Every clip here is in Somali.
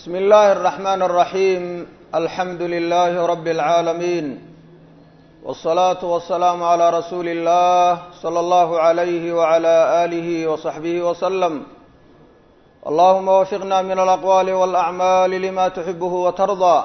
بسم الله الرحمن الرحيم الحمد لله رب العالمين والصلاة والسلام على رسول الله صلى الله عليه وعلى آله وصحبه وسلم اللهم وفقنا من الأقوال والأعمال لما تحبه وترضى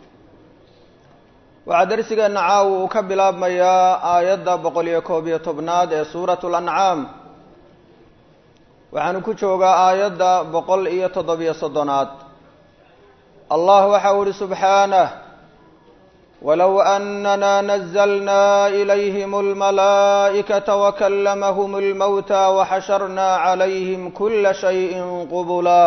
waxaa darsigeena caawa uu ka bilaabmayaa aayadda boqol iyo koob iyo tobnaad ee suuratu lancaam waxaanu ku joogaa aayadda boqol iyo toddobiyo soddonaad allah waxau uhi subxaanah walow anana nazlna ilayhim almalaa'ikata wakalamahum almowta waxasharna calayhim kula shayin qubula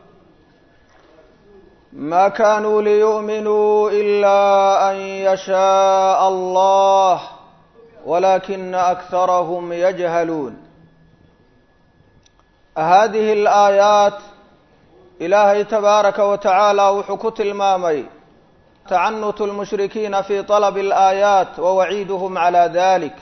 ma kanuu liyu'minuu ilaa an yashaءa allah walakina akharahum yajhaluun hadihi alaayaat ilaahay tabaaraka wa tacaala wuxuu ku tilmaamay tacanutu lmushrikiina fi طalabi alaayaat wa waciiduhum calaa dalik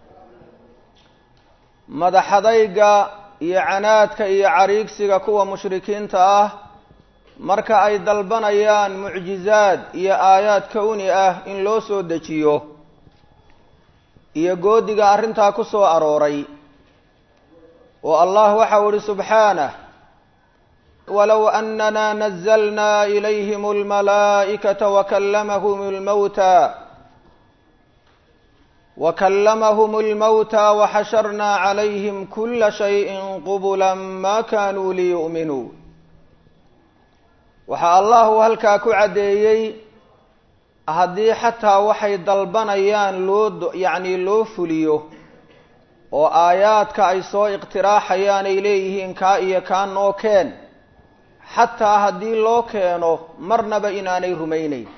madaxadayga iyo canaadka iyo cariigsiga kuwa mushrikiinta ah marka ay dalbanayaan mucjizaad iyo aayaad kowni ah in loo soo dejiyo iyo goodiga arrintaa ku soo arooray oo allah waxau ihi subxaanah walow anana nazlna ilayhim almalaa'ikata wakalamahum almowta wakalamahum almowta waxasharna calayhim kula shayin qubula ma kanuu liyu'minuu waxaa allah uu halkaa ku caddeeyey haddii xataa waxay dalbanayaan loo yacni loo fuliyo oo aayaadka ay soo iqtiraaxayaan ay leeyihiin kaa iyo kaa noo keen xataa haddii loo keeno marnaba inaanay rumayneyn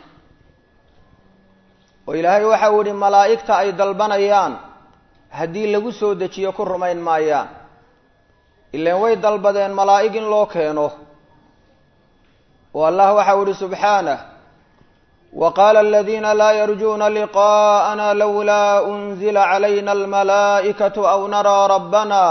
oo ilaahay waxau yihi malaa'igta ay dalbanayaan haddii lagu soo dejiyo ku rumayn maayaan ilaan way dalbadeen malaa'ig in loo keeno oo allah waxau ihi subxaanah waqaala aladiina laa yarjuuna liqaءana lowlaa unzila calayna almalaa'ikatu aw naraa rabbana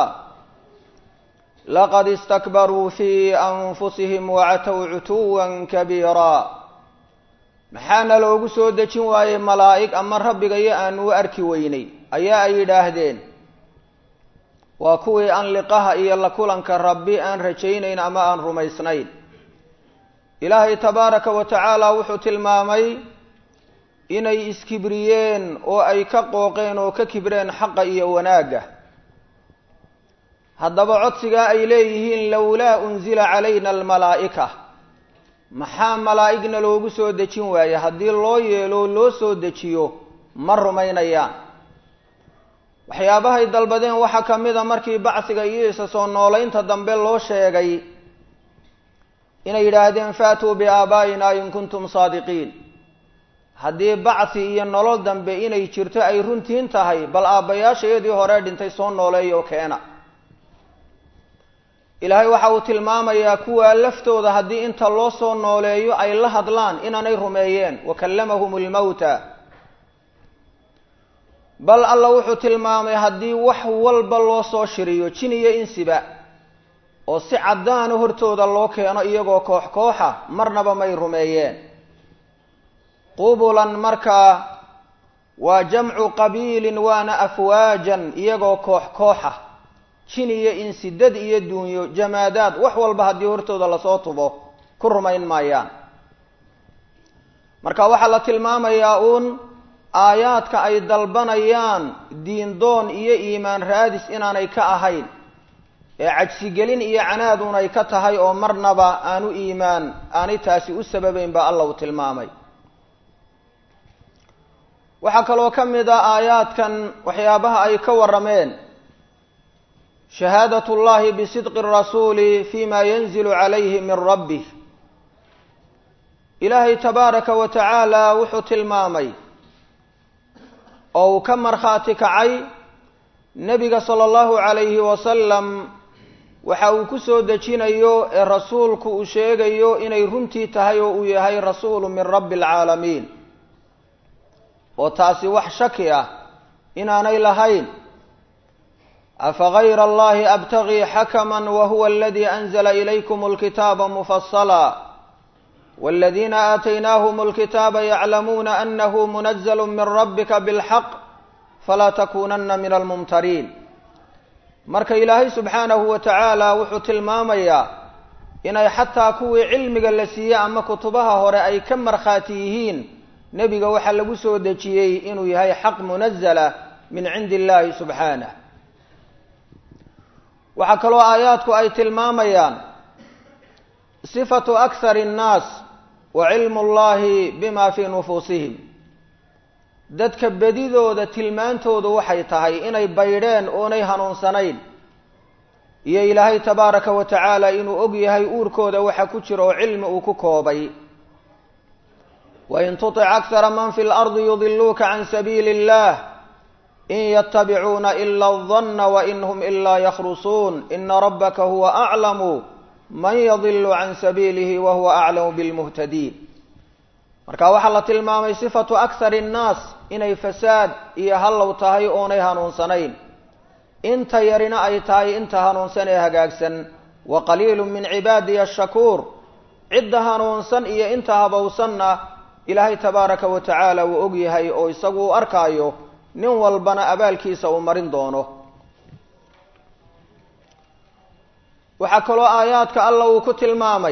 laqad istakbaruu fi anfusihim wacatow cutuwa kabiira maxaana loogu soo dejin waayey malaa'ig ama rabbigayo aanu u arki weynay ayaa ay yidhaahdeen waa kuwii aan liqaha iyo la kulanka rabbi aan rajaynayn ama aan rumaysnayn ilaahay tabaaraka wa tacaala wuxuu tilmaamay inay iskibriyeen oo ay ka qooqeen oo ka kibreen xaqa iyo wanaagga haddaba codsigaa ay leeyihiin lowlaa unzila calayna almalaa'ika maxaa malaa'igna loogu soo dejin waaye haddii loo yeelo loo soo dejiyo ma rumaynayaan waxyaabahay dalbadeen waxaa ka mid a markii bacsiga iyo isa soo noolaynta dambe loo sheegay inay yidhaahdeen faatuu biaabaa'ina in kuntum saadiqiin haddii bacsi iyo nolol dambe inay jirto ay runtiin tahay bal aabbayaashayadii hore dhintay soo nooleeyo keena ilaahay waxa uu tilmaamayaa kuwaa laftooda haddii inta loo soo nooleeyo ay la hadlaan inaanay rumeeyeen wakallamahum almowta bal alla wuxuu tilmaamay haddii wax walba loo soo shiriyo jin iyo insiba oo si caddaana hortooda loo keeno iyagoo koox kooxa marnaba may rumeeyeen qubulan markaa waa jamcu qabiilin waana afwaajan iyagoo koox kooxa jin iyo insi dad iyo duunyo jamaadaad wax walba haddii hortooda lasoo tubo ku rumayn maayaan marka waxaa la tilmaamayaa uun aayaadka ay dalbanayaan diindoon iyo iimaan raadis inaanay ka ahayn ee cajsigelin iyo canaad un ay ka tahay oo marnaba aanu iimaan aanay taasi u sababeyn ba alla uu tilmaamay waxaa kaloo ka mid ah aayaadkan waxyaabaha ay ka warrameen shahaadat اllahi bisidqi الrasuuli fima yanzilu calayhi min rabbih ilaahay tabaaraka wa tacaala wuxuu tilmaamay oo uu ka markhaati kacay nebiga sala allahu calayhi wasalam waxa uu ku soo dejinayo ee rasuulku uu sheegayo inay runtii tahay oo uu yahay rasuulu min rabbi alcaalamiin oo taasi wax shaki ah inaanay lahayn afagayra allahi abtagii xakama wahuwa aladii anzala ilaykum alkitaaba mufasala والذين آتيناهم الكتاب يعلمون أنه منزل من ربك بالحق فلا تكونن من الممترين marka ilaahay subxaanahu wa tacaala wuxuu tilmaamayaa inay xataa kuwii cilmiga la siiyey ama kutubaha hore ay ka markhaati yihiin nebiga waxaa lagu soo dejiyey inuu yahay xaq munazala min cindi illaahi subxaanah waxaa kaloo aayaadku ay tilmaamayaan sifatu akhari annaas wa cilmu llahi bima fii nufuusihim dadka bedidooda tilmaantoodu waxay tahay inay baydheen oonay hanuunsanayn iyo ilaahay tabaaraka wa tacaala inuu og yahay uurkooda waxa ku jira oo cilmi uu ku koobay wain tutic akhara man fi lardi yudiluuka can sabiili illah in yatabicuuna ila aldanna wain hum ilaa yakhrusuun ina rabbaka huwa aclamu man yadilu can sabiilihi wa huwa aclamu bilmuhtadiin marka waxaa la tilmaamay sifatu akhari annaas inay fasaad iyo hallow tahay oonay hanuunsanayn inta yarina ay tahay inta hanuunsan ee hagaagsan wa qaliilu min cibaadiya ashakuur cidda hanuunsan iyo inta habowsanna ilaahay tabaaraka wa tacaala wuu og yahay oo isagu u arkaayo nin walbana abaalkiisa uu marin doono waxaa kaloo aayaadka alla uu ku tilmaamay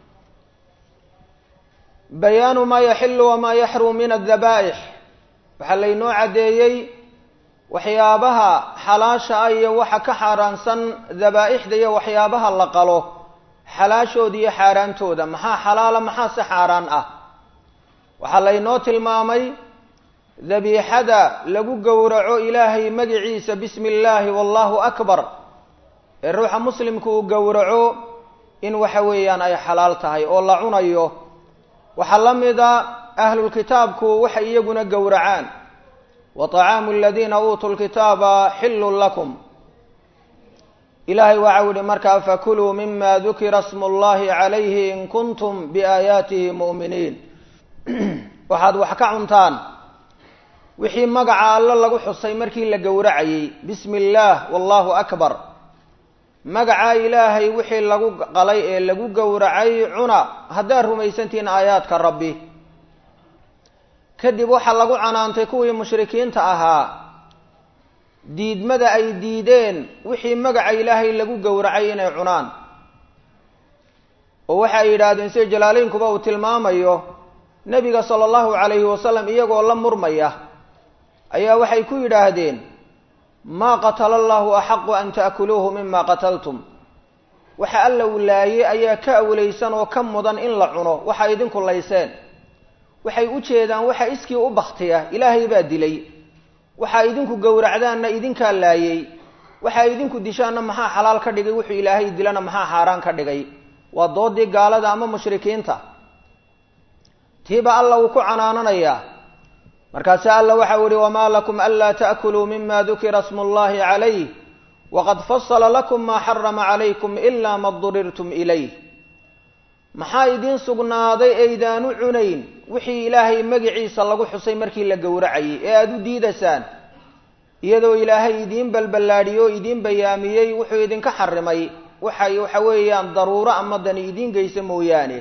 bayaanu maa yaxilu wamaa yaxrum min addabaa'ix waxaa laynoo caddeeyey waxyaabaha xalaasha ah iyo waxa ka xaaraansan dabaa'ixda iyo waxyaabaha la qalo xalaashooda iyo xaaraantooda maxaa xalaala maxaa se xaaraan ah waxaa laynoo tilmaamay dabiixada lagu gowraco ilaahay magiciisa bismi illaahi wallahu akbar ee ruuxa muslimku uu gowraco in waxa weeyaan ay xalaal tahay oo la cunayo waxaa la mida ahlulkitaabku waxay iyaguna gowracaan wa طacaamu aladiina uutuu lkitaaba xilun lakum ilahay waxau yihi markaa fakuluu mima dukira smu llahi calayhi in kuntum biaayaatihi mu'miniin waxaad wax ka cuntaan wixii magaca alle lagu xusay markii la gowracayey bismi illaah wallahu akbar magaca ilaahay wixii lagu qalay ee lagu gowracay cuna haddaad rumaysantihiin aayaadka rabbi kadib waxaa lagu canaantay kuwii mushrikiinta ahaa diidmada ay diideen wixii magaca ilaahay lagu gowracay inay cunaan oo waxa ay yidhaahdeen sida jalaaleynkuba uu tilmaamayo nebiga sala allahu calayhi wasalam iyagoo la murmaya ayaa waxay ku yidhaahdeen maa qatala allahu axaqu an ta'kuluuhu mima qataltum waxa alla uu laayey ayaa ka awlaysan oo ka mudan in la cuno waxaa idinku layseen waxay u jeedaan waxa iskii u baktiya ilaahay baa dilay waxaa idinku gowracdaanna idinkaa laayey waxaa idinku dishaanna maxaa xalaal ka dhigay wuxuu ilaahay dilana maxaa xaaraan ka dhigay waa doodii gaalada ama mushrikiinta tiiba alla uu ku canaananayaa markaase alla waxau yihi wamaa lakum anlaa ta'kuluu mima dukira smu llahi calayh waqad fasala lakum maa xarama calaykum ilaa ma durirtum ilayh maxaa idiin sugnaaday aydaanu cunayn wixii ilaahay magiciisa lagu xusay markii la gowracayay ee aada u diidaysaan iyadoo ilaahay idiin balballaadhiyey oo idiin bayaamiyey wuxuu idinka xarimay waxay waxa weeyaan daruuro ama dani idiin geysa mooyaane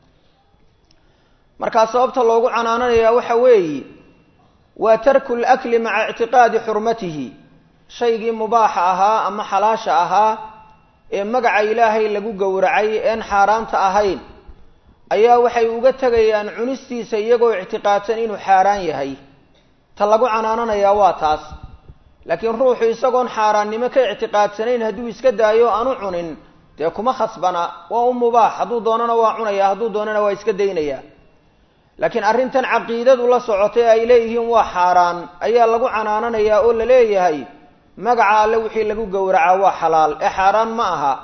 markaa sababta loogu canaananayaa waxa weeye waa tarku lakli maca ictiqaadi xurmatihi shaygii mubaaxa ahaa ama xalaasha ahaa ee magaca ilaahay lagu gowracay een xaaraanta ahayn ayaa waxay uga tegayaan cunistiisa iyagoo ictiqaadsan inuu xaaraan yahay ta lagu canaananayaa waa taas laakiin ruuxu isagoon xaaraannimo ka ictiqaadsanayn hadduu iska daayo aanu cunin dee kuma khasbana waa u mubaax hadduu doonana waa cunaya hadduu doonana waa iska daynaya laakiin arrintan caqiidadu la socotay ay leeyihiin waa xaaraan ayaa lagu canaananayaa oo la leeyahay magaca alle wixii lagu gowracaa waa xalaal ee xaaraan ma aha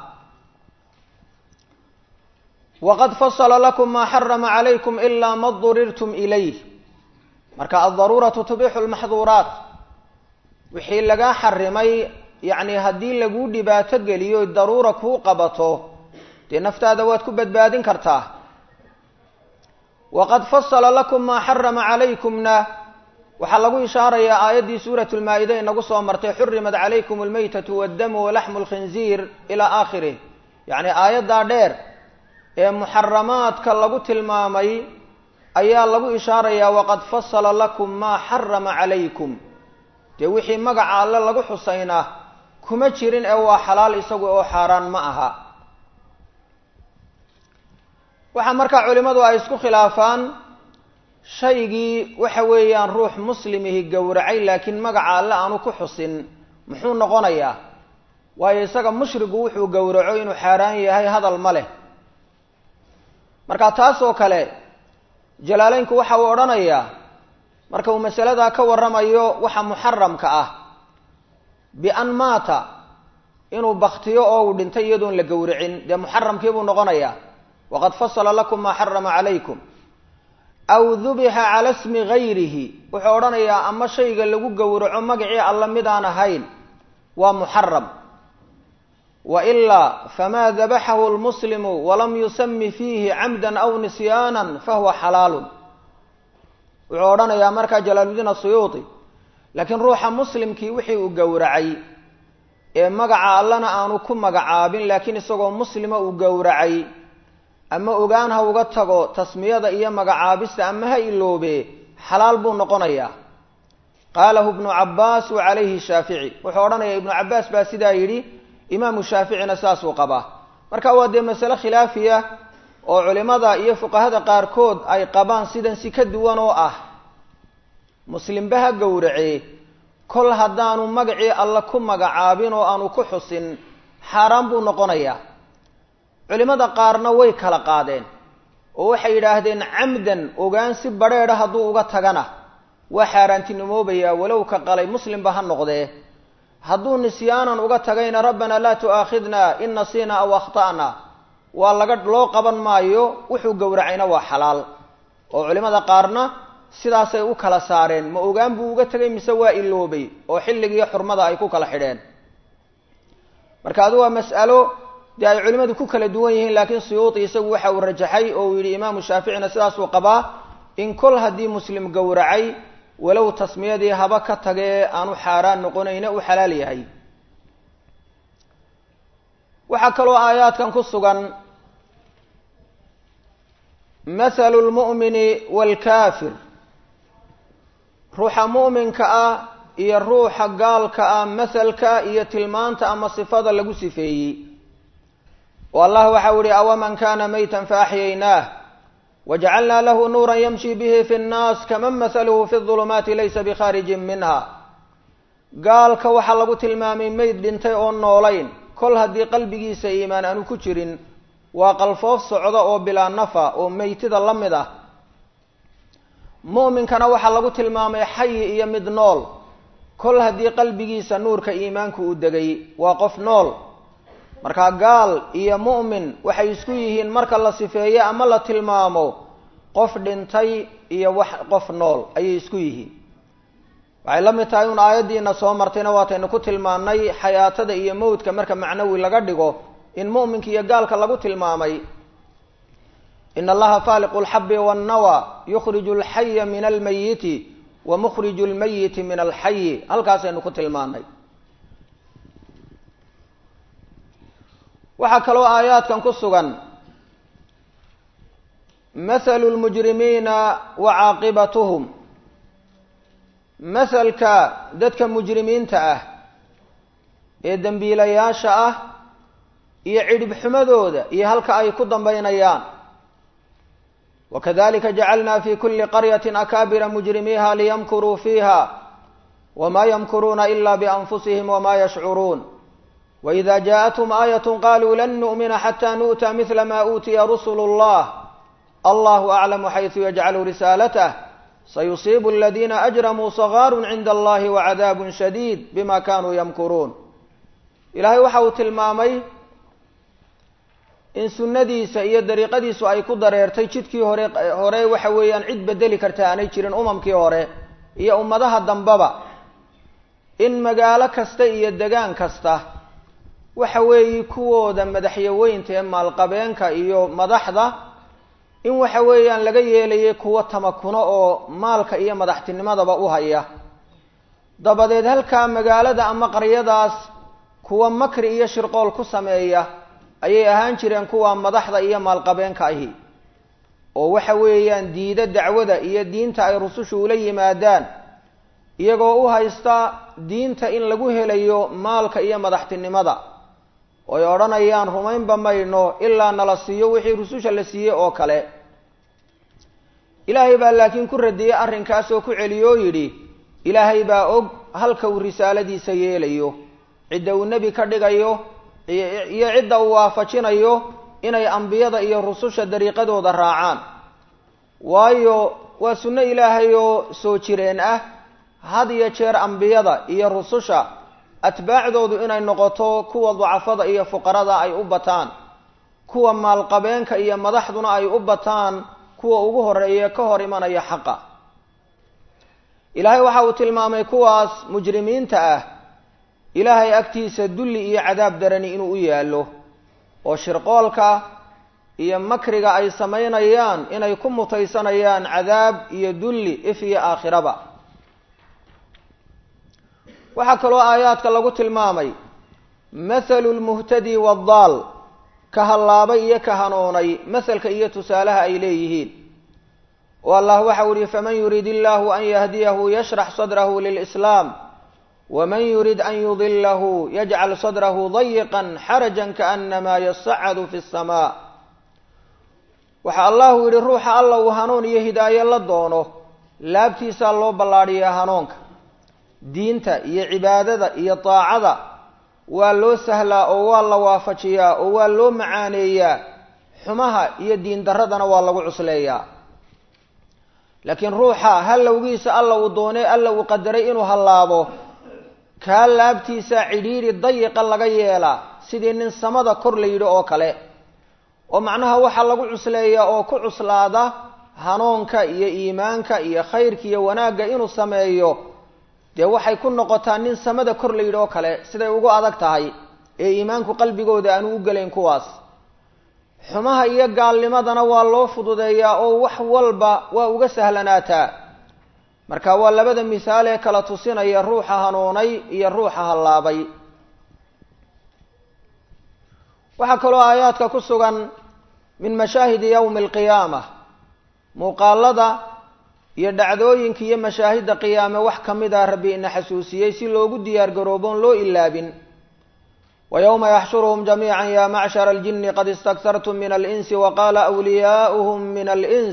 waqad fasala lakum maa xarama calaykum ilaa ma durirtum ilayh marka aldaruuratu tubixu lmaxduuraat wixii lagaa xarimay yacni haddii laguu dhibaato geliyo daruura kuu qabato dee naftaada waad ku badbaadin kartaa waqad fasala lakum maa xarama calaykumna waxaa lagu ishaarayaa aayaddii suurat lmaa-ida inagu soo martay xurimat calaykum almaytatu waddamu walaxmu lkhinziir ilaa aakhirih yacni aayaddaa dheer ee muxaramaadka lagu tilmaamay ayaa lagu ishaarayaa waqad fasala lakum maa xarama calaykum dee wixii magaca alle lagu xusaynaa kuma jirin ee waa xalaal isagu oo xaaraan ma aha waxaa markaa culimmadu ay isku khilaafaan shaygii waxa weeyaan ruux muslimihi gowracay laakiin magaca alle aanu ku xusin muxuu noqonayaa waayo isaga mushrigu wuxuu gowraco inuu xaaraan yahay hadal ma leh marka taas oo kale jalaaleynku waxa uu odhanayaa marka uu masaladaa ka warramayo waxa muxaramka ah bian maata inuu baktiyo oo uu dhintay iyadoon la gowracin dee muxaramkii buu noqonayaa waqad fasala lakum maa xarama calaykum aw dubixa cala smi gayrihi wuxuu odhanayaa ama shayga lagu gowraco magacii alla midaan ahayn waa muxaram wa ilaa famaa dabaxahu lmuslimu walam yusami fiihi camdan aw nisyaanan fahuwa xalaalun wuxuu odhanayaa markaa jalaaludiin asuyuuti laakiin ruuxa muslimkii wixii uu gowracay ee magaca allana aanu ku magacaabin laakiin isagoo muslima uu gowracay ama ogaan ha uga tago tasmiyada iyo magacaabista ama ha iloobe xalaal buu noqonayaa qaalahu ibnu cabbaas wa calayhi shaafici wuxuu odhanayaa ibnu cabbaas baa sidaa yidhi imaamu shaaficina saasuu qabaa marka waa dee masale khilaafiya oo culimada iyo fuqahada qaarkood ay qabaan sidan si ka duwan oo ah muslimba ha gowracee kol haddaanu magacii alle ku magacaabin oo aanu ku xusin xaaraan buu noqonayaa culimada qaarna way kala qaadeen oo waxay yidhaahdeen camdan ogaan si badrheedha hadduu uga tagana waa xaaraantinimoobayaa walow ka qalay muslimba ha noqdee hadduu nisyaanan uga tagayna rabbanaa laa tu'aakhidna in nasiina aw akhta'na waa laga loo qaban maayo wuxuu gowracayna waa xalaal oo culimada qaarna sidaasay u kala saareen ma ogaan buu uga tegay mise waa iloobay oo xilligiiyo xurmada ay ku kala xidheen marka adu waa mas'alo dee ay culimadu ku kala duwan yihiin laakiin suyuuti isagu waxa uu rajaxay oo uu yidhi imaamu shaaficina sidaasuu qabaa in kol haddii muslim gowracay walow tasmiyadii haba ka tagee aanu xaaraan noqonayna u xalaal yahay waxaa kaloo aayaadkan ku sugan mathalu lmu'mini waalkaafir ruuxa mu'minka ah iyo ruuxa gaalka ah mahalka iyo tilmaanta ama sifada lagu sifeeyey oo allah waxau ihi awaman kana maytan faaxyaynaah wajacalnaa lahu nuura yamshi bihi fi nnaas kaman mahaluhu fi ظulumaati laysa bikhaarijin minha gaalka waxaa lagu tilmaamay meyd dhintay oo noolayn kol haddii qalbigiisa iimaan aanu ku jirin waa qalfoof socda oo bilaa nafa oo meytida la mid ah mu'minkana waxaa lagu tilmaamay xayi iyo mid nool kol haddii qalbigiisa nuurka iimaanku uu degay waa qof nool markaa gaal iyo mu'min waxay isku yihiin marka la sifeeyo ama la tilmaamo qof dhintay iyo wax qof nool ayay isku yihiin waxay la mid tahay un aayaddiina soo martayna waataynu ku tilmaannay xayaatada iyo mowdka marka macnawi laga dhigo in mu'minka iyo gaalka lagu tilmaamay in allaha faaliqu alxabi wannawa yukhriju alxaya min almayiti wa mukhriju lmayiti min alxayi halkaasaynu ku tilmaanay waxaa kaloo aayaadkan ku sugan mathalu lmujrimiina wa caaqibatuhum mahalka dadka mujrimiinta ah ee dembiilayaasha ah iyo cidhib xumadooda iyo halka ay ku dambaynayaan wakadalika jacalna fi kuli qaryati akaabira mujrimiiha liyamkuruu fiiha wma yamkuruuna ila bianfusihim wma yashcuruun waida jaaءathum aayat qaluu lan nu'mina xata nu'ta mila ma uutiya rusulu اllah allahu aclamu xaysu yajcalu risaalatah sayusiibu aladina ajramuu sagaaru cinda allahi wacadaab shadiid bima kanuu yamkuruun ilahay waxa uu tilmaamay in sunnadiisa iyo dariiqadiisu ay ku dareertay jidkii hore hore waxa weeyaan cid bedeli karta aanay jirin umamkii hore iyo ummadaha dambaba in magaalo kasta iyo degaan kasta waxa weeye kuwooda madaxyaweynta ee maalqabeenka iyo madaxda in waxa weeyaan laga yeelayay kuwo tamakuno oo maalka iyo madaxtinimadaba u haya dabadeed halkaa magaalada ama qaryadaas kuwa makri iyo shirqool ku sameeya ayay ahaan jireen kuwa madaxda iyo maalqabeenka ahi oo waxa weeyaan diida dacwada iyo diinta ay rusushu ula yimaadaan iyagoo u haysta diinta in lagu helayo maalka iyo madaxtinimada oy odhanayaan rumaynba mayno ilaa nala siiyo wixii rususha la siiyey oo kale ilaahay baa laakiin ku radiyey arrinkaas oo ku celiyo oo yidhi ilaahay baa og halka uu risaaladiisa yeelayo cidda uu nebi ka dhigayo iyo cidda uu waafajinayo inay ambiyada iyo rususha dariiqadooda raacaan waayo waa sunno ilaahay oo soo jireen ah had iyo jeer ambiyada iyo rususha atbaacdoodu inay noqoto kuwa dacafada iyo fuqarada ay u bataan kuwa maalqabeenka iyo madaxduna ay u bataan kuwa ugu horeeya ka hor imanaya xaqa ilaahay waxa uu tilmaamay kuwaas mujrimiinta ah ilaahay agtiisa dulli iyo cadaab darani inuu u yaallo oo shirqoolka iyo makriga ay samaynayaan inay ku mutaysanayaan cadaab iyo dulli if iyo aakhiraba waxaa kaloo aayaadka lagu tilmaamay mathalu lmuhtadi waaddaal ka hallaabay iyo ka hanuunay mahalka iyo tusaalaha ay leeyihiin oo allah waxau ihi faman yurid illahu an yahdiyahu yashrax sadrahu lilislaam waman yurid an yudilahu yajcal sadrahu dayiqan xarajan kaanamaa yasacadu fi lsamaa waxa allahu yidhi ruuxa alla uu hanuun iyo hidaayo la doono laabtiisaa loo ballaadhiyaa hanuunka diinta iyo cibaadada iyo daacada waa loo sahlaa oo waa la waafajiyaa oo waa loo macaaneeyaa xumaha iyo diin darradana waa lagu cusleeyaa laakiin ruuxa hallowgiisa alla uu doonay alla uu qadaray inuu hallaabo kaa laabtiisa cidhiidhi dayiqa laga yeelaa sidii nin samada kor la yidhi oo kale oo macnaha waxaa lagu cusleeyaa oo ku cuslaada hanuunka iyo iimaanka iyo khayrka iyo wanaagga inuu sameeyo dee waxay ku noqotaa nin samada kor la yidhi oo kale siday ugu adag tahay ee iimaanku qalbigooda aanu u gelayn kuwaas xumaha iyo gaalnimadana waa loo fududeeyaa oo wax walba waa uga sahlanaataa marka waa labada misaal ee kala tusinaya ruuxa hanuunay iyo ruuxa hallaabay waxaa kaloo aayaadka ku sugan min mashaahidi yowmi alqiyaama muuqaalada iyo dhacdooyinka iyo mashaahidda qiyaame wax ka mid ah rabbi ina xasuusiyey si loogu diyaar garooboon loo ilaabin wa yowma yaxshuruhum jamiica ya macshara aljini qad istaktartum min alinsi waqaala wliyaauhum min alins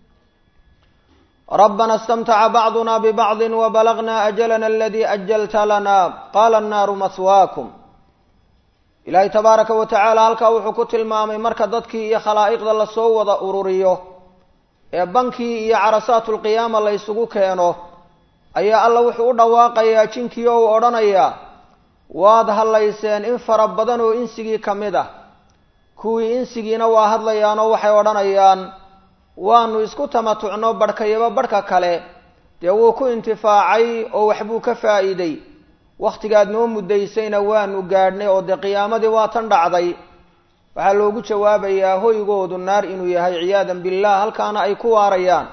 rabbana istamtaca bacduna bibacdi wabalagna ajalana aladii ajalta lana qaala annaaru mahwaakum ilaahay tabaaraka wa tacaala halkaa wuxuu ku tilmaamay marka dadkii iyo khalaa'iqda lasoo wada ururiyo ee bankii iyo carasaatulqiyaama la ysugu keeno ayaa alla wuxuu u dhawaaqayaa jinkii oo uu odhanayaa waad hadlayseen in fara badan oo insigii ka mid ah kuwii insigiina waa hadlayaanoo waxay odhanayaan waanu isku tamatucno barhkayaba barhka kale dee wuu ku intifaacay oo waxbuu ka faa'iiday wakhtigaad noo muddaysayna waanu gaadhnay oo dee qiyaamadii waa tan dhacday waxaa loogu jawaabayaa hoygoodu naar inuu yahay ciyaadan billah halkaana ay ku waarayaan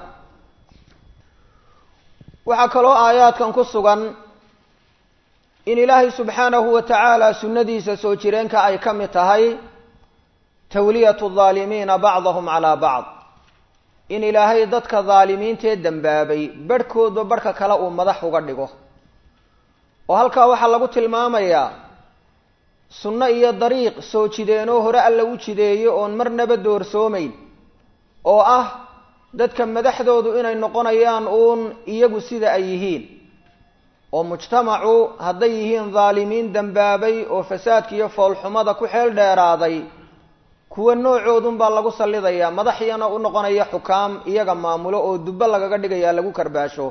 waxaa kaloo aayaadkan ku sugan in ilaahay subxaanahu wa tacaala sunnadiisa soo jireenka ay ka mid tahay tawliyatu daalimiina bacdahum calaa bacd in ilaahay dadka daalimiintee dembaabay barhkoodba barhka kale uu madax uga dhigo oo halkaa waxaa lagu tilmaamayaa sunno iyo dariiq soo jideenoo hore alla u jideeyo oon marnaba doorsoomayn oo ah dadka madaxdoodu inay noqonayaan uun iyagu sida ay yihiin oo mujtamacu hadday yihiin daalimiin dembaabay oo fasaadka iyo foolxumada ku xeel dheeraaday kuwa noocoodunbaa lagu sallidayaa madaxyana u noqonaya xukaam iyaga maamulo oo dubbo lagaga dhigayaa lagu karbaasho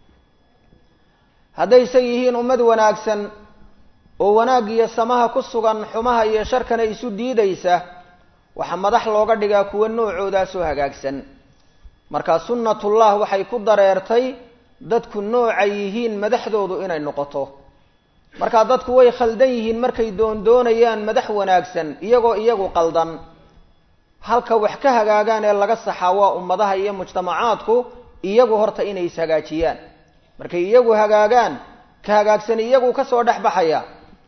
haddayse yihiin ummad wanaagsan oo wanaag iyo samaha ku sugan xumaha iyo sharkana isu diidaysa waxaa madax looga dhigaa kuwa noocoodaasoo hagaagsan marka sunnatullah waxay ku dareertay dadku noocay yihiin madaxdoodu inay noqoto marka dadku way khaldan yihiin markay doondoonayaan madax wanaagsan iyagoo iyagu qaldan halka wax ka hagaagaan ee laga saxaa waa ummadaha iyo mujtamacaadku iyagu horta inay ishagaajiyaan markay iyagu hagaagaan ka hagaagsan iyagu kasoo dhex baxaya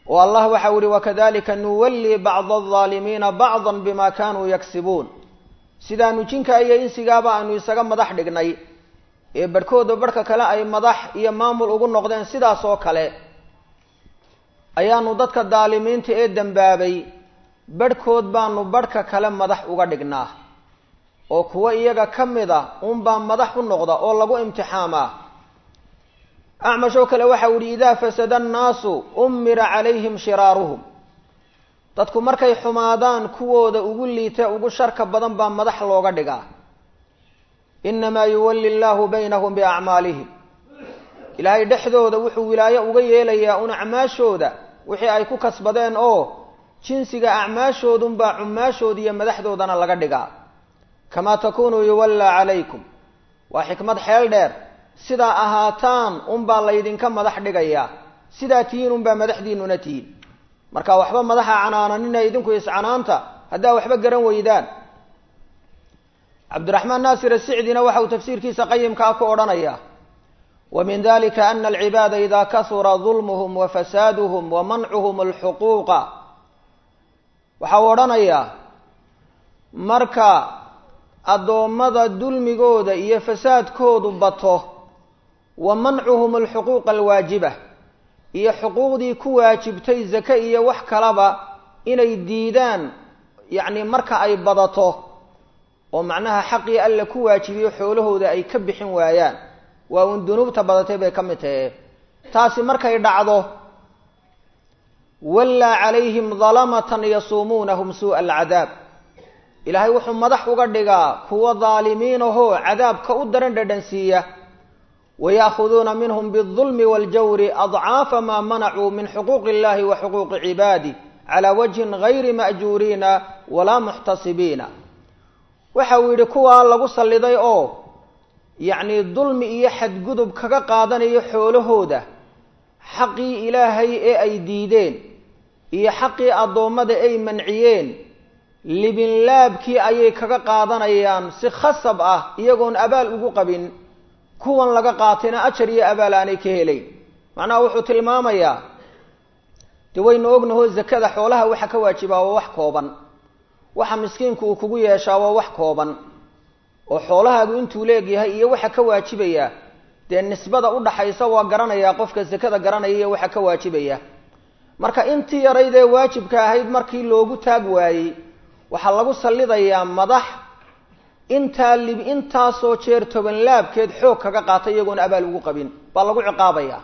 oo allah waxau yihi wakadalika nuwallii bacda aldaalimiina bacda bima kanuu yagsibuun sidaanu jinka iyo insigaaba aanu isaga madax dhignay ee barhkooda barhka kale ay madax iyo maamul ugu noqdeen sidaas oo kale ayaanu dadka daalimiinta ee dembaabay barhkood baanu barhka kale madax uga dhignaa oo kuwa iyaga ka mid a unbaa madax u noqda oo lagu imtixaamaa acmash oo kale waxa u yihi idaa fasada annaasu ummira calayhim shiraaruhum dadku markay xumaadaan kuwooda ugu liita ugu sharka badan baa madax looga dhigaa inamaa yuwalli llaahu baynahum biacmaalihim ilaahay dhexdooda wuxuu wilaayo uga yeelayaa un acmaashooda wixii ay ku kasbadeen oo jinsiga acmaashoodunbaa cumaashooda iyo madaxdoodana laga dhigaa kamaa takunuu yuwallaa calaykum waa xikmad xeel dheer sidaa ahaataan unbaa laydinka madax dhigayaa sidaa tihiin unbaa madaxdiinuna tihiin marka waxba madaxa canaananina idinku iscanaanta haddaa waxba garan weydaan cabdiraxmaan naasir asicdina waxa uu tafsiirkiisa qayimka ah ku odhanaya wa min dalika ana alcibaada ida kahura dulmuhum wa fasaaduhum wa mancuhum alxuquuqa waxa uu odhanayaa marka addoommada dulmigooda iyo fasaadkoodu bato wa mancuhum alxuquuqa alwaajiba iyo xuquuqdii ku waajibtay zake iyo wax kalaba inay diidaan yacni marka ay badato oo macnaha xaqii alla ku waajibiyo xoolahooda ay ka bixin waayaan waa uun dunuubta badatay bay ka mid tahe taasi markay dhacdo wallaa calayhim dalamatan yasuumuunahum suu'a alcadaab ilaahay wuxuu madax uga dhigaa kuwa daalimiinahoo cadaabka u daran dhadhansiiya waya'khuduuna minhum biاlظulmi waاljawri adcaafa maa manacuu min xuquuqi illahi wa xuquuqi cibaadi calaa wajhin gayri ma'juuriina walaa muxtasibiina waxa uu yidhi kuwaa lagu salliday oo yacnii dulmi iyo xadgudub kaga qaadanayo xoolahooda xaqii ilaahay ee ay diideen iyo xaqii addoommada ay manciyeen libinlaabkii ayay kaga qaadanayaan si khasab ah iyagoon abaal ugu qabin kuwan laga qaatayna ajar iyo abaal aanay ka helayn macnaha wuxuu tilmaamayaa dee waynu ognaho zakada xoolaha waxa ka waajibaa waa wax kooban waxa miskiinku uu kugu yeeshaa waa wax kooban oo xoolahaagu intuu leegyahay iyo waxa ka waajibaya dee nisbada udhaxaysa waa garanayaa qofka zakada garanaya iyo waxa ka waajibaya marka intii yarayd ee waajibka ahayd markii loogu taag waayey waxaa lagu sallidayaa madax intaa lib intaasoo jeer toban laabkeed xoog kaga qaatay iyagoon abaal ugu qabin baa lagu ciqaabaya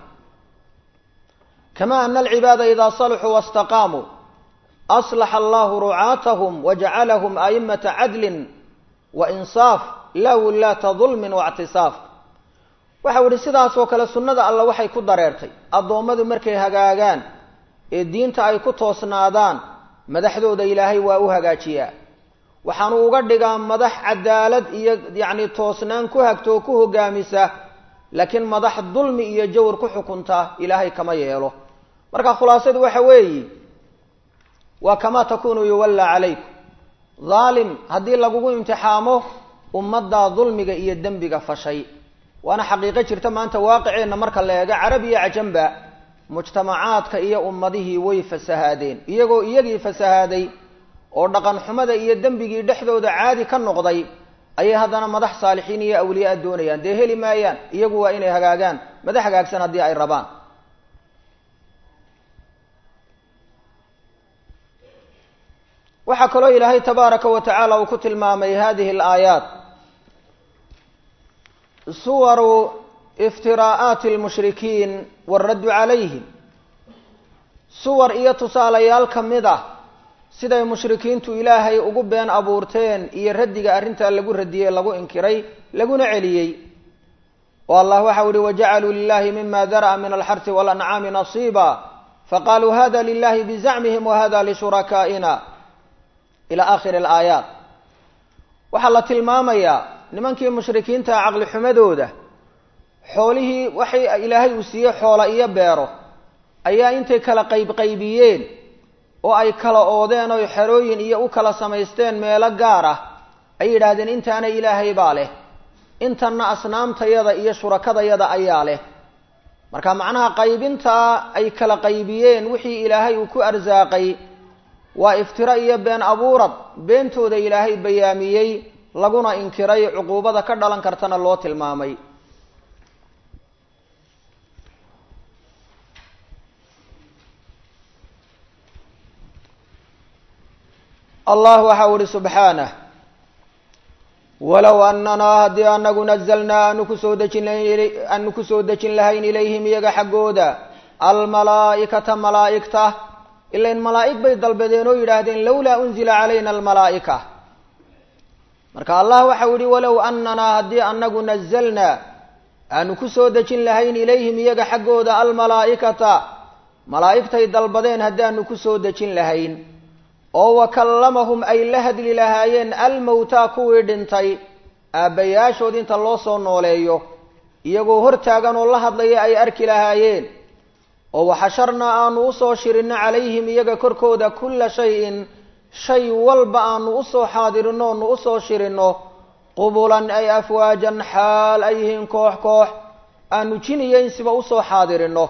kama ana alcibaada idaa saluxuu wastaqaamuu aslaxa allahu rucaatahum wajacalahum aimata cadlin wa insaaf laa wullaata dulmin waictisaaf waxau idhi sidaasoo kale sunnada alla waxay ku dareertay addoommadu markay hagaagaan ee diinta ay ku toosnaadaan madaxdooda ilaahay waa u hagaajiyaa waxaanu uga dhigaa madax cadaalad iyo yacni toosnaan ku hagto oo ku hogaamisa laakiin madax dulmi iyo jawr ku xukunta ilaahay kama yeelo marka khulaasadu waxa weeyi waa kamaa takunu yuwallaa calaykum dhaalim haddii lagugu imtixaamo ummaddaa dulmiga iyo dembiga fashay waana xaqiiqo jirta maanta waaqiceenna marka la eego carab iyo cajamba mujtamacaadka iyo ummadihii way fasahaadeen iyagoo iyagii fasahaaday oo dhaqan xumada iyo dembigii dhexdooda caadi ka noqday ayay haddana madax saalixiin iyo awliyaa doonayaan dee heli maayaan iyagu waa inay hagaagaan madax hagaagsan haddii ay rabaan waxaa kaloo ilaahay tabaaraka wa tacaala uu ku tilmaamay hadihi alaayaat suwaru iftiraa'aati almushrikiin waaraddu calayhim suwar iyo tusaalayaal ka mid ah siday mushrikiintu ilaahay ugu been abuurteen iyo raddiga arrintaa lagu radiyey lagu inkiray laguna celiyey oo allah waxau ihi wajacaluu lilahi mima dara'a min alxarsi walancaami nasiiba faqaaluu hada lilahi bizacmihim wahada lishurakaaina ila aakhiri alaayaat waxaa la tilmaamayaa nimankii mushrikiinta caqli xumadooda xoolihii waxay ilaahay uu siiyey xoola iyo beero ayaa intay kala qaybqaybiyeen oo ay kala oodeen oy xerooyin iyo u kala samaysteen meelo gaar ah ay yidhaahdeen intaana ilaahay baa leh intanna asnaamtayada iyo shurakadayada ayaa leh marka macnaha qaybintaa ay kala qaybiyeen wixii ilaahay uu ku arsaaqay waa iftiro iyo been abuurad beentooda ilaahay bayaamiyey laguna inkiray cuquubada ka dhalan kartana loo tilmaamay allah waxa u ihi subxaanah walow ananaa haddii anagu nazalnaa aanu kusoo dejin aanu kusoo dejin lahayn ilayhim iyaga xaggooda almalaa'ikata malaa'igta ilain malaa'ig bay dalbadeen oo yidhaahdeen lowlaa unzila calayna almalaa'ika marka allah waxau yihi walow ananaa haddii anagu nazalnaa aanu kusoo dejin lahayn ilayhim iyaga xaggooda almalaa'ikata malaa'igtay dalbadeen haddaanu kusoo dejin lahayn oo wakallamahum ay la hadli lahaayeen almowtaa kuwii dhintay aabbayaashood inta loo soo nooleeyo iyagoo hortaagan oo la hadlaya ay arki lahaayeen oo waxasharnaa aanu usoo shirinno calayhim iyaga korkooda kulla shayin shay walba aanu usoo xaadirino onu usoo shirinno qubulan ay afwaajan xaal ay yihiin koox koox aanu jiniyeynsiba usoo xaadirino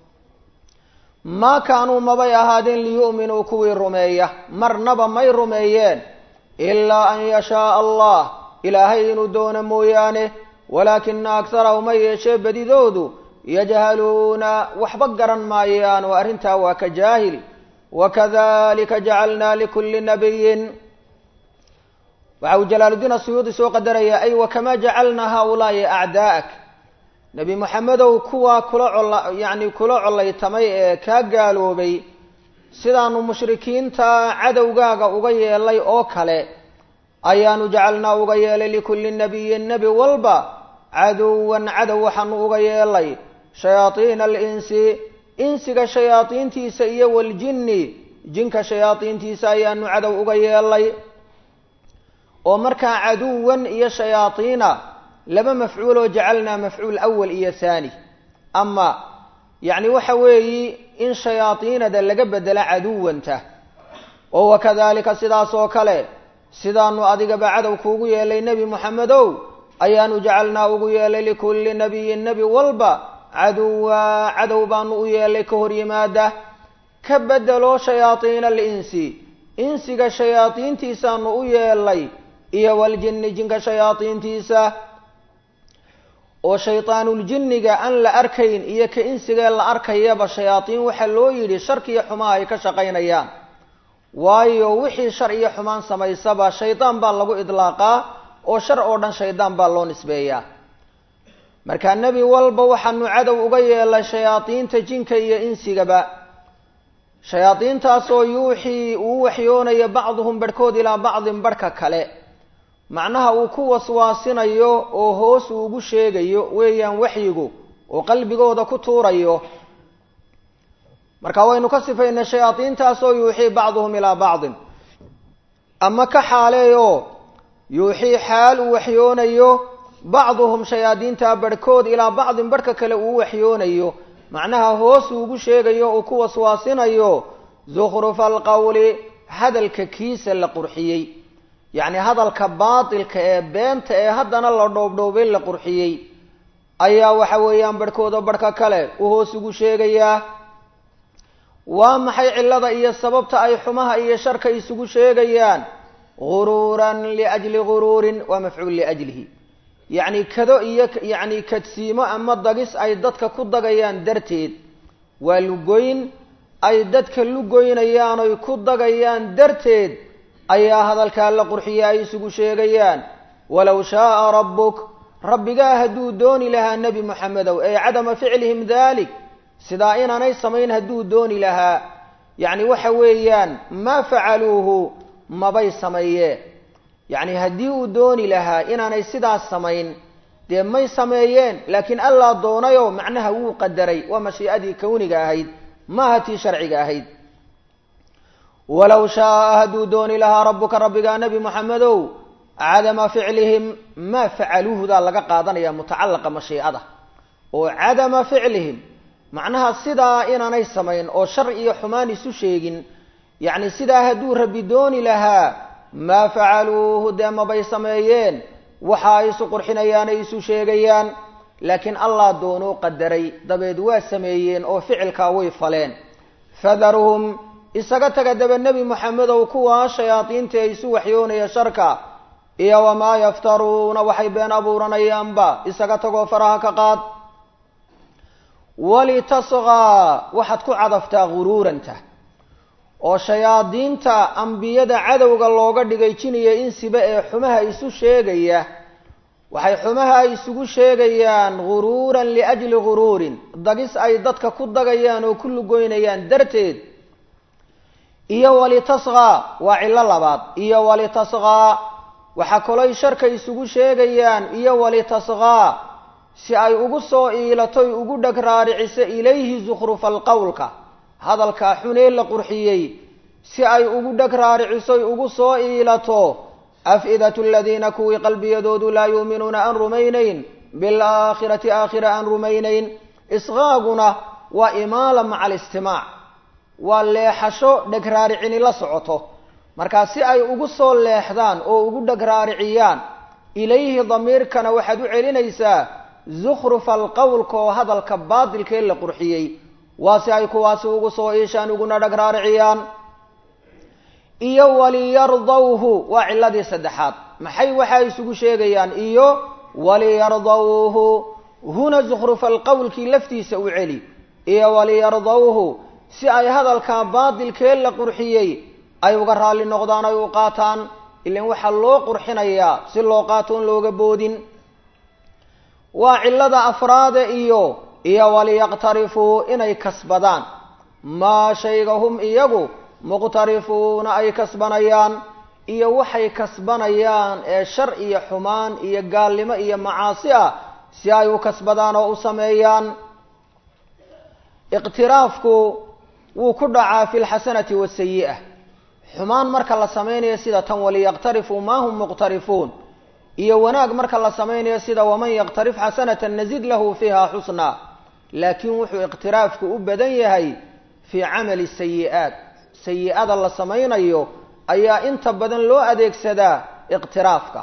maa kaanuu mabay ahaadeen liyu'minuu kuwii rumeeya marnaba may rumeeyeen ilaa an yashaaa allah ilaahay inuu doono mooyaane walaakina akharahum ha yeeshee badidoodu yajhaluuna waxba garan maayaan oo arrintaa waa ka jaahil wakadalika jacalnaa likulli nabiyin waxa uu jalaaluddiin asuyuudi soo qadaraya ay wakamaa jacalnaa haaulaai acdaa'ak nebi moxamedow kuwaa kula cola yacni kula collaytamay ee kaa gaaloobay sidaanu mushrikiinta cadowgaaga uga yeelay oo kale ayaanu jacalnaa uga yeelay likulli nabiyin nebi walba caduwan cadow waxaanu uga yeelay shayaadiina alinsi insiga shayaadiintiisa iyo waljinni jinka shayaadiintiisa ayaanu cadow uga yeelay oo markaa caduwan iyo shayaadiina laba mafcuuloo jacalnaa mafcuul awal iyo haani ama yacni waxa weeyi in shayaadiinada laga bedela caduwanta oo wakadalika sidaas oo kale sidaanu adigaba cadow kuugu yeelay nebi moxamedow ayaanu jacalnaa ugu yeelay likulli nabiyin nebi walba caduwa cadow baanu u yeelay ka hor yimaada ka bedelo shayaadiina alinsi insiga shayaadiintiisaanu u yeelay iyo waljinni jinka shayaadiintiisa oo shaytaanuljinniga aan la arkayn iyo ka insigee la arkayaba shayaadiin waxaa loo yidhi sharkiiyo xumaha ay ka shaqaynayaan waayo wixii shar iyo xumaan samaysaba shaydaan baa lagu idlaaqaa oo shar oo dhan shaydaan baa loo nisbeeyaa marka nebi walba waxaanu cadow uga yeelay shayaadiinta jinka iyo insigaba shayaadiintaasoo yuuxii uu waxyoonayo bacduhum barhkood ilaa bacdin barhka kale macnaha uu ku waswaasinayo oo hoos uu ugu sheegayo weeyaan waxyigu oo qalbigooda ku tuurayo marka waynu ka sifaynay shayaadiintaasoo yuuxii bacduhum ilaa bacdin ama ka xaaleeyo yuuxii xaal uu waxyoonayo bacduhum shayaadiinta barhkood ilaa bacdin barhka kale uu waxyoonayo macnaha hoos uu ugu sheegayo uu ku waswaasinayo zukhrufa alqawli hadalka kiisa la qurxiyey yacni hadalka baatilka ee beenta ee haddana la dhoobdhoobay la qurxiyey ayaa waxa weeyaan barhkooda barhka kale u hoos ugu sheegayaa waa maxay cillada iyo sababta ay xumaha iyo sharka isugu sheegayaan guruuran liajli guruurin waa mafcuul liajlihi yacni kado iyo yacni kadsiimo ama dagis ay dadka ku dagayaan darteed waa lugoyn ay dadka lugoynayaan oy ku dagayaan darteed ayaa hadalkaa la qurxiya ay isugu sheegayaan walow shaaa rabbuk rabbigaa hadduu dooni lahaa nebi moxamedow ee cadama ficlihim dalik sidaa inaanay samayn hadduu dooni lahaa yacni waxa weeyaan maa facaluuhu mabay sameeyeen yacni haddii uu dooni lahaa inaanay sidaas samayn dee may sameeyeen laakiin allaa doonayoo macnaha wuu qadaray waa mashii'adii kawniga ahayd maaha tii sharciga ahayd walow shaaa hadduu dooni lahaa rabbuka rabbigaa nebi moxamedow cadama ficlihim maa facaluuhudaa laga qaadanaya mutacalaqa mashiicada oo cadama ficlihim macnaha sidaa inaanay samayn oo shar iyo xumaan isu sheegin yacni sidaa hadduu rabbi dooni lahaa maa facaluuhu dee mabay sameeyeen waxa ay isu qurxinayaan ay isu sheegayaan laakiin allah doonuu qadaray dabeed waa sameeyeen oo ficilkaa way faleen fadaruhum isaga taga daba nebi moxamedow kuwaa shayaadiinta ay isu waxyoonaya sharka iyo wamaa yaftaruuna waxay been abuuranayaanba isaga tagoo faraha ka qaad walitasqaa waxaad ku cadaftaa guruuranta oo shayaadiinta ambiyada cadowga looga dhigay jiniya insiba ee xumaha isu sheegaya waxay xumaha isugu sheegayaan guruuran liajli guruurin dagis ay dadka ku dagayaan oo ku lugoynayaan darteed iyo walitasqaa waa cillo labaad iyo walitasqaa waxaa kaloy sharka isugu sheegayaan iyo walitasqaa si ay ugu soo iilatoy ugu dheg raariciso ilayhi zukhrufa alqowlka hadalkaa xunee la qurxiyey si ay ugu dheg raaricisoy ugu soo iilato af-idatu aladiina kuwii qalbiyadoodu laa yuuminuuna aan rumaynayn bilaakhirati aakhira aan rumaynayn isqaaguna waa imaala maca alistimaac waa leexasho dheg raaricini la socoto markaa si ay ugu soo leexdaan oo ugu dheg raariciyaan ilayhi damiirkana waxaad u celinaysaa zukhrufa alqowlka oo hadalka baadilkee la qurxiyey waa si ay kuwaasi ugu soo iishaan uguna dheg raariciyaan iyo waliyardawhu waa ciladii saddexaad maxay waxaa isugu sheegayaan iyo waliyardawhu huna zukhrufa alqowlkii laftiisa u celi iyo waliyardawhu si ay hadalkaa baadilkee la qurxiyey ay uga raalli noqdaan ay u qaataan ilan waxaa loo qurxinayaa si loo qaato on looga boodin waa cillada afraade iyo iyo waliyaqtarifuu inay kasbadaan maa shayga hum iyagu muqtarifuuna ay kasbanayaan iyo waxay kasbanayaan ee shar iyo xumaan iyo gaalnimo iyo macaasi ah si ay u kasbadaan oo u sameeyaan iqtiraafku wuu ku dhacaa fi lxasanati wasayi'a xumaan marka la samaynayo sida tan waliyaqtarifuu maa hum muqtarifuun iyo wanaag marka la samaynayo sida waman yaqtarif xasanatan nazid lahu fiiha xusnaa laakiin wuxuu iqtiraafku u badan yahay fii camali sayi'aat sayi-ada la samaynayo ayaa inta badan loo adeegsadaa iqtiraafka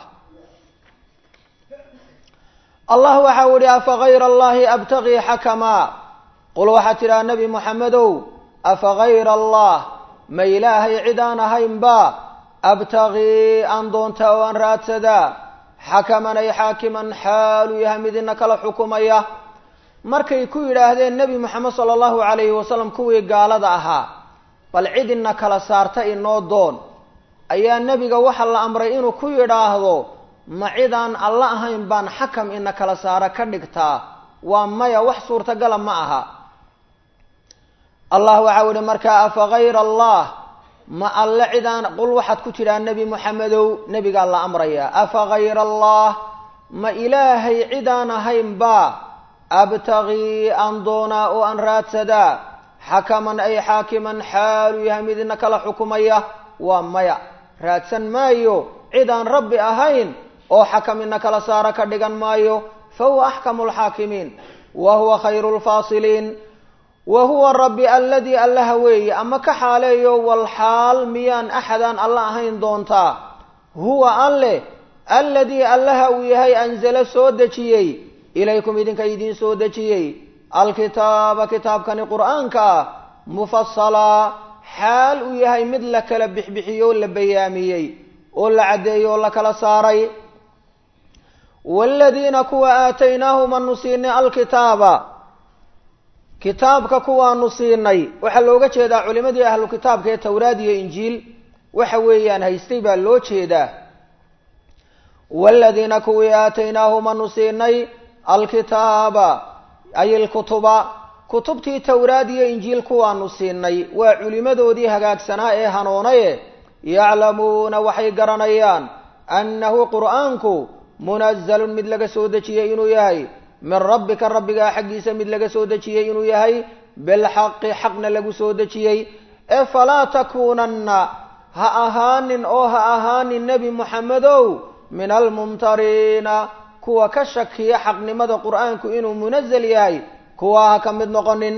allah waxa u ihi afa gayra allahi abtagii xakamaa qul waxaad tidhaha nebi moxamedow afa gayra allah ma ilaahay cid aan ahaynba abtagii aan doontaa oo aan raadsadaa xakaman ay xaakiman xaalu yahay mid ina kala xukumaya markay ku yidhaahdeen nebi moxamed sala allahu calayhi wasalam kuwii gaalada ahaa bal cid ina kala saarta inoo doon ayaa nebiga waxa la amray inuu ku yidhaahdo ma cidaan alla ahayn baan xakam ina kala saara ka dhigtaa waa maya wax suurtagala ma aha allah waxau ihi markaa afa gayra allah ma alle cidaan qul waxaad ku tidhaa nebi moxamedow nebigaa la amrayaa afa gayra allah ma ilaahay cidaan ahaynba abtagii aan doonaa oo aan raadsadaa xakaman ay xaakiman xaalu yahay mid ina kala xukumaya waa maya raadsan maayo cid aan rabbi ahayn oo xakam ina kala saara ka dhigan maayo fa huwa axkamu lxaakimiin wa huwa khayru lfaasiliin wa huwa rabbi alladii allaha weeye ama ka xaaleeyo walxaal miyaan axadaan alla ahayn doontaa huwa alle alladii allaha uu yahay anzalo soo dejiyey ilaykum idinka idiin soo dejiyey alkitaaba kitaabkani qur-aanka ah mufasalaa xaal uu yahay mid la kala bixbixiyey oo la bayaamiyey oo la caddeeyey oo la kala saaray waaladiina kuwa aataynaahum anu siinay alkitaaba kitaabka kuwaanu siinay waxaa looga jeedaa culimadii ahlu kitaabka ee towraad iyo injiil waxa weeyaan haystay baa loo jeedaa waaladiina kuwii aataynaahum anu siinay alkitaaba ay ilkutuba kutubtii towraad iyo injiil kuwaanu siinay waa culimadoodii hagaagsanaa ee hanoonaye yaclamuuna waxay garanayaan annahu qur'aanku munazalun mid laga soo dejiyey inuu yahay min rabbika rabbigaa xaggiisa mid laga soo dejiyey inuu yahay bilxaqi xaqna lagu soo dejiyey ee falaa takuunanna ha ahaanin oo ha ahaanin nebi moxamedow min almumtariina kuwa ka shakiya xaqnimada qur'aanku inuu munazal yahay kuwa ha ka mid noqonin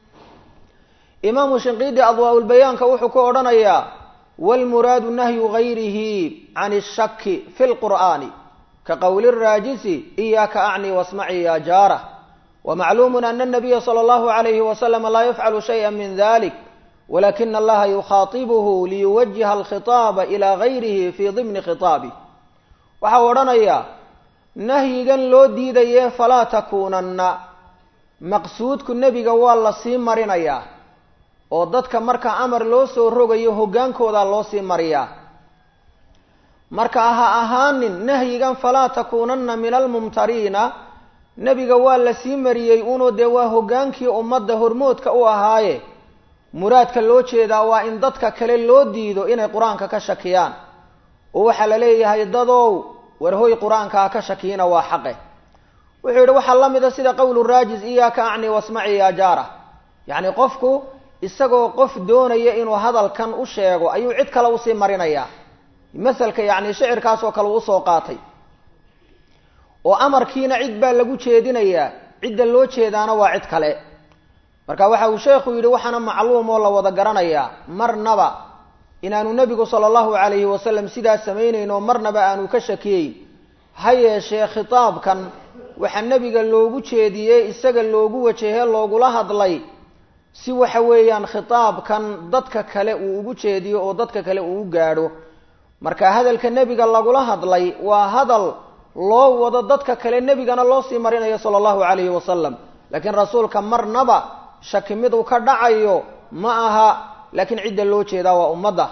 imaamu shinqiidi adwaa-ulbayaanka wuxuu ku odhanayaa waalmuraadu nahyu gayrihi can ishaki fi lqur'aani ka qowli raajisi iyaaka acni wasmacii ya jaara wamacluumun ana anabiya sala allahu alayhi wasalama laa yafcalu shaya min dalik walakina allaha yukhaatibuhu liyuwajiha alkhitaaba ilaa gayrihi fii dimni khitaabi waxa uu odhanayaa nahyigan loo diidaye falaa takuunanna maqsuudku nebiga waa la sii marinayaa oo dadka marka amar loo soo rogayo hoggaankoodaa loo sii mariyaa marka ha ahaanin nahyigan falaa takuunanna min almumtariina nebiga waa la sii mariyey unoo dee waa hoggaankii ummadda hormoodka u ahaaye muraadka loo jeedaa waa in dadka kale loo diido inay qur-aanka ka shakiyaan oo waxaa la leeyahay dadow warhoy qur-aanka ha ka shakiina waa xaqe wuxuu yidhi waxaa la mida sida qowlu raajis iyaaka acni wasmaci ya jaara yacni qofku isagoo qof doonaya inuu hadalkan u sheego ayuu cid kale usii marinayaa masalka yacni shicirkaasoo kale uu usoo qaatay oo amarkiina cid baa lagu jeedinayaa cidda loo jeedaana waa cid kale marka waxa uu sheekhu yidhi waxaana macluum oo la wada garanayaa marnaba inaanu nebigu sala allahu calayhi wasalam sidaas samaynayn oo marnaba aanu ka shakiyeyn ha yeeshee khitaabkan waxaa nebiga loogu jeediyey isaga loogu wajehe loogula hadlay si waxa weeyaan khitaabkan dadka kale uu ugu jeediyo oo dadka kale uu u gaadho marka hadalka nebiga lagula hadlay waa hadal loo wado dadka kale nebigana loo sii marinayo sala allahu calayhi wasalam laakiin rasuulka marnaba shaki mid uu ka dhacayo ma aha laakiin cidda loo jeedaa waa ummadda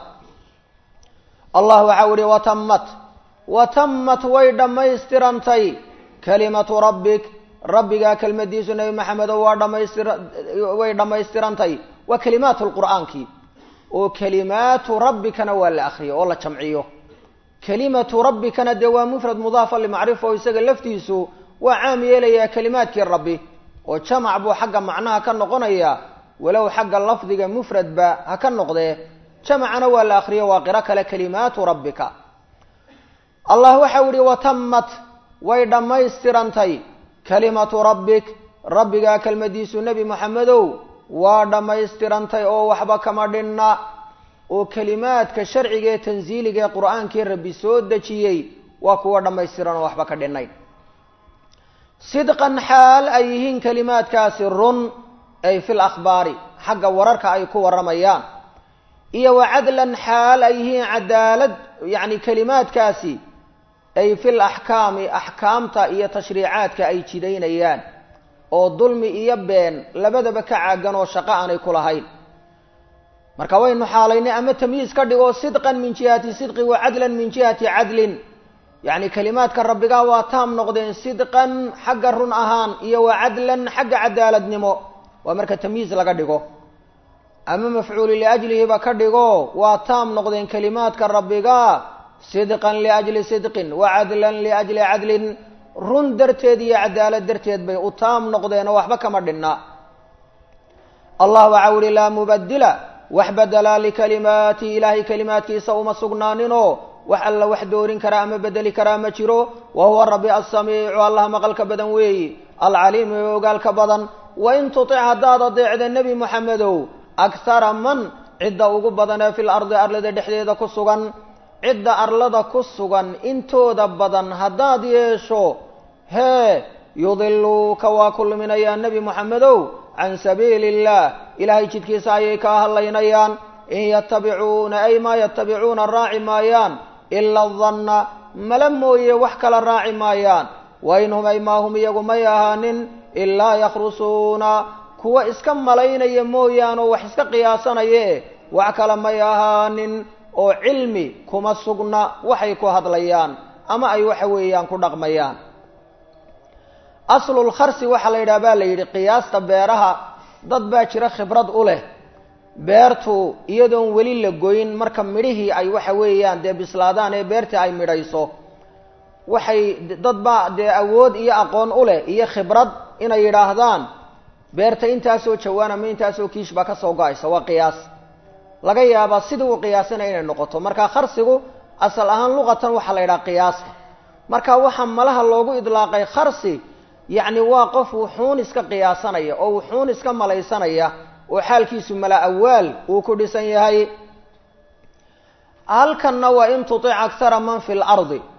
allah waxau ihi watammat watammat way dhammaystirantay kalimatu rabbik rabbigaa kelmadiisu nebi maxamedo waa dhamaystir way dhammaystirantay waa kalimaatu lqur'aankii oo kalimaatu rabbikana waa la akriyo oo la jamciyo kalimatu rabbikana dee waa mufrad mudaafa limacrifa oo isaga laftiisu waa caam yeelayaa kalimaadkii rabbi oo jamac buu xagga macnaha ka noqonaya walow xagga lafdiga mufradba ha ka noqdee jamacana waa la akriyo waa qiro kale kalimaatu rabbika allah waxau ihi watammat way dhammaystirantay kalimatu rabbik rabbigaa kelmadiisu nebi moxamedow waa dhammaystirantay oo waxba kama dhinna oo kelimaadka sharciga ee tansiiliga ee qur-aankii rabbi soo dejiyey waa kuwa dhammaystiran oo waxba ka dhinnayn sidqan xaal ay yihiin kelimaadkaasi run ay fil akhbaari xagga wararka ay ku warramayaan iyo wa cadlan xaal ay yihiin cadaalad yacni kelimaadkaasi ay fil axkaami axkaamta iyo tashriicaadka ay jidaynayaan oo dulmi iyo been labadaba ka caagan oo shaqo aanay ku lahayn marka waynu xaalaynay ama tamyiis ka dhigo sidqan min jihati sidqi wa cadlan min jihati cadlin yacni kelimaadka rabbigaa waa taam noqdeen sidqan xagga run ahaan iyo wa cadlan xagga cadaaladnimo waa marka tamyiis laga dhigo ama mafcuuli liajlihiba ka dhigo waa taam noqdeen kelimaadka rabbigaa sidqan liajli sidqin wa cadlan liajli cadlin run darteed iyo cadaalad darteed bay u taam noqdeen oo waxba kama dhinna allah waxau uhi laa mubadila wax bedelaa likalimaati ilaahay kelimaadkiisa uma sugnaaninoo wax alla wax doorin karaa ama bedeli karaa ma jiro wa huwa rabbi assamiicu allah maqalka badan weeyi alcaliimu ee ogaalka badan wain tutic haddaad adeecda nebi moxamedow akhara man cidda ugu badan ee fil ardi arlada dhexdeeda ku sugan cidda arlada ku sugan intooda badan haddaad yeesho hee yudiluuka waa ku luminayaa nebi moxamedow can sabiili illah ilaahay jidkiisa ayay kaa hadlaynayaan in yatabicuuna ay maa yatabicuuna raaci maayaan ila danna mala mooye wax kala raaci maayaan wa in hum ay maa hum iyagu may ahaanin ilaa yakhrusuuna kuwa iska malaynaya mooyaan oo wax iska qiyaasanaya e wax kale may ahaanin oo cilmi kuma sugna waxay ku hadlayaan ama ay waxa weeyaan ku dhaqmayaan aslulkharsi waxaa la yidhaha baa la yidhi qiyaasta beeraha dad baa jira khibrad u leh beertu iyadoon weli la goyn marka midhihii ay waxa weeyaan dee bislaadaan ee beertii ay midhayso waxay dad baa dee awood iyo aqoon u leh iyo khibrad inay yidhaahdaan beerta intaasoo jawaan ama intaasoo kiish baa ka soo go-aysa waa qiyaas laga yaabaa sidii uu qiyaasanaya inay noqoto marka kharsigu asal ahaan luqatan waxaa la yidhaha qiyaasta marka waxaa malaha loogu idlaaqay kharsi yacni waa qof wuxuun iska qiyaasanaya oo wuxuun iska malaysanaya oo xaalkiisu mala awaal uu ku dhisan yahay halkanna waa in tutic akhara man fi lardi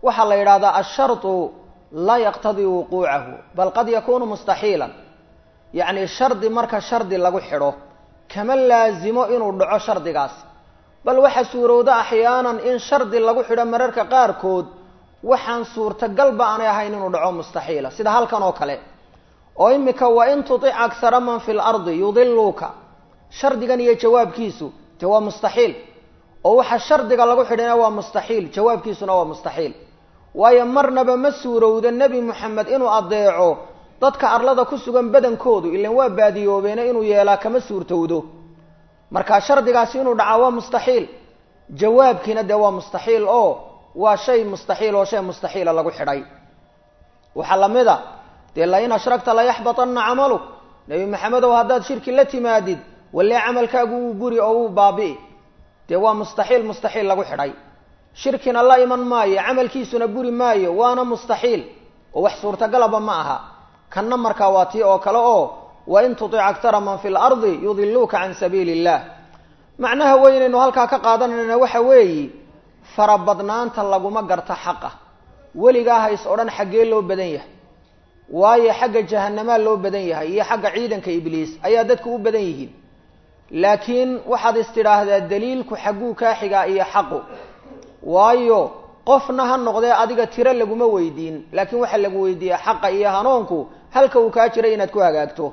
waxaa la yidhahdaa asharطu laa yaqtadii wuquucahu bal qad yakunu mustaxiilan yacni shardi marka shardi lagu xidho kama laazimo inuu dhaco shardigaas bal waxa suurowda axyaanan in shardi lagu xidho mararka qaarkood waxaan suurtagalba aanay ahayn inuu dhaco mustaxiila sida halkan oo kale oo imika wain tutic akhara man fi lardi yudiluuka shardigan iyo jawaabkiisu dee waa mustaxiil oo waxa shardiga lagu xidhina waa mustaxiil jawaabkiisuna waa mustaxiil waayo marnaba ma suurowda nebi moxamed inuu adeeco dadka arlada ku sugan badankoodu ilan waa baadiyoobeene inuu yeelaa kama suurtowdo marka shardigaasi inuu dhacaa waa mustaxiil jawaabkiina dee waa mustaxiil oo waa shay mustaxiil oo shay mustaxiila lagu xidhay waxaa lamid a dee lain ashragta layaxbatanna camaluk nebi maxamedow haddaad shirki la timaadid walee camalkaagu wuu guri oo wuu baabi'i dee waa mustaxiil mustaxiil lagu xidhay shirkina la iman maayo camalkiisuna buri maayo waana mustaxiil oo wax suurtagalaba ma aha kanna markaa waa tii oo kale oo wain tutic aktara man fi lardi yudiluuka can sabiili illah macnaha weynaynu halkaa ka qaadanayna waxa weeyi farabadnaanta laguma garta xaqa weligaa hays odhan xaggee loo badan yahay waayo xagga jahanamaa loo badan yahay iyo xagga ciidanka ibliis ayaa dadku u badan yihiin laakiin waxaad istidhaahdaa daliilku xagguu kaa xigaa iyo xaqu waayo qofna ha noqdee adiga tiro laguma weydiin laakiin waxaa lagu weydiiya xaqa iyo hanuunku halka uu kaa jiray inaad ku hagaagto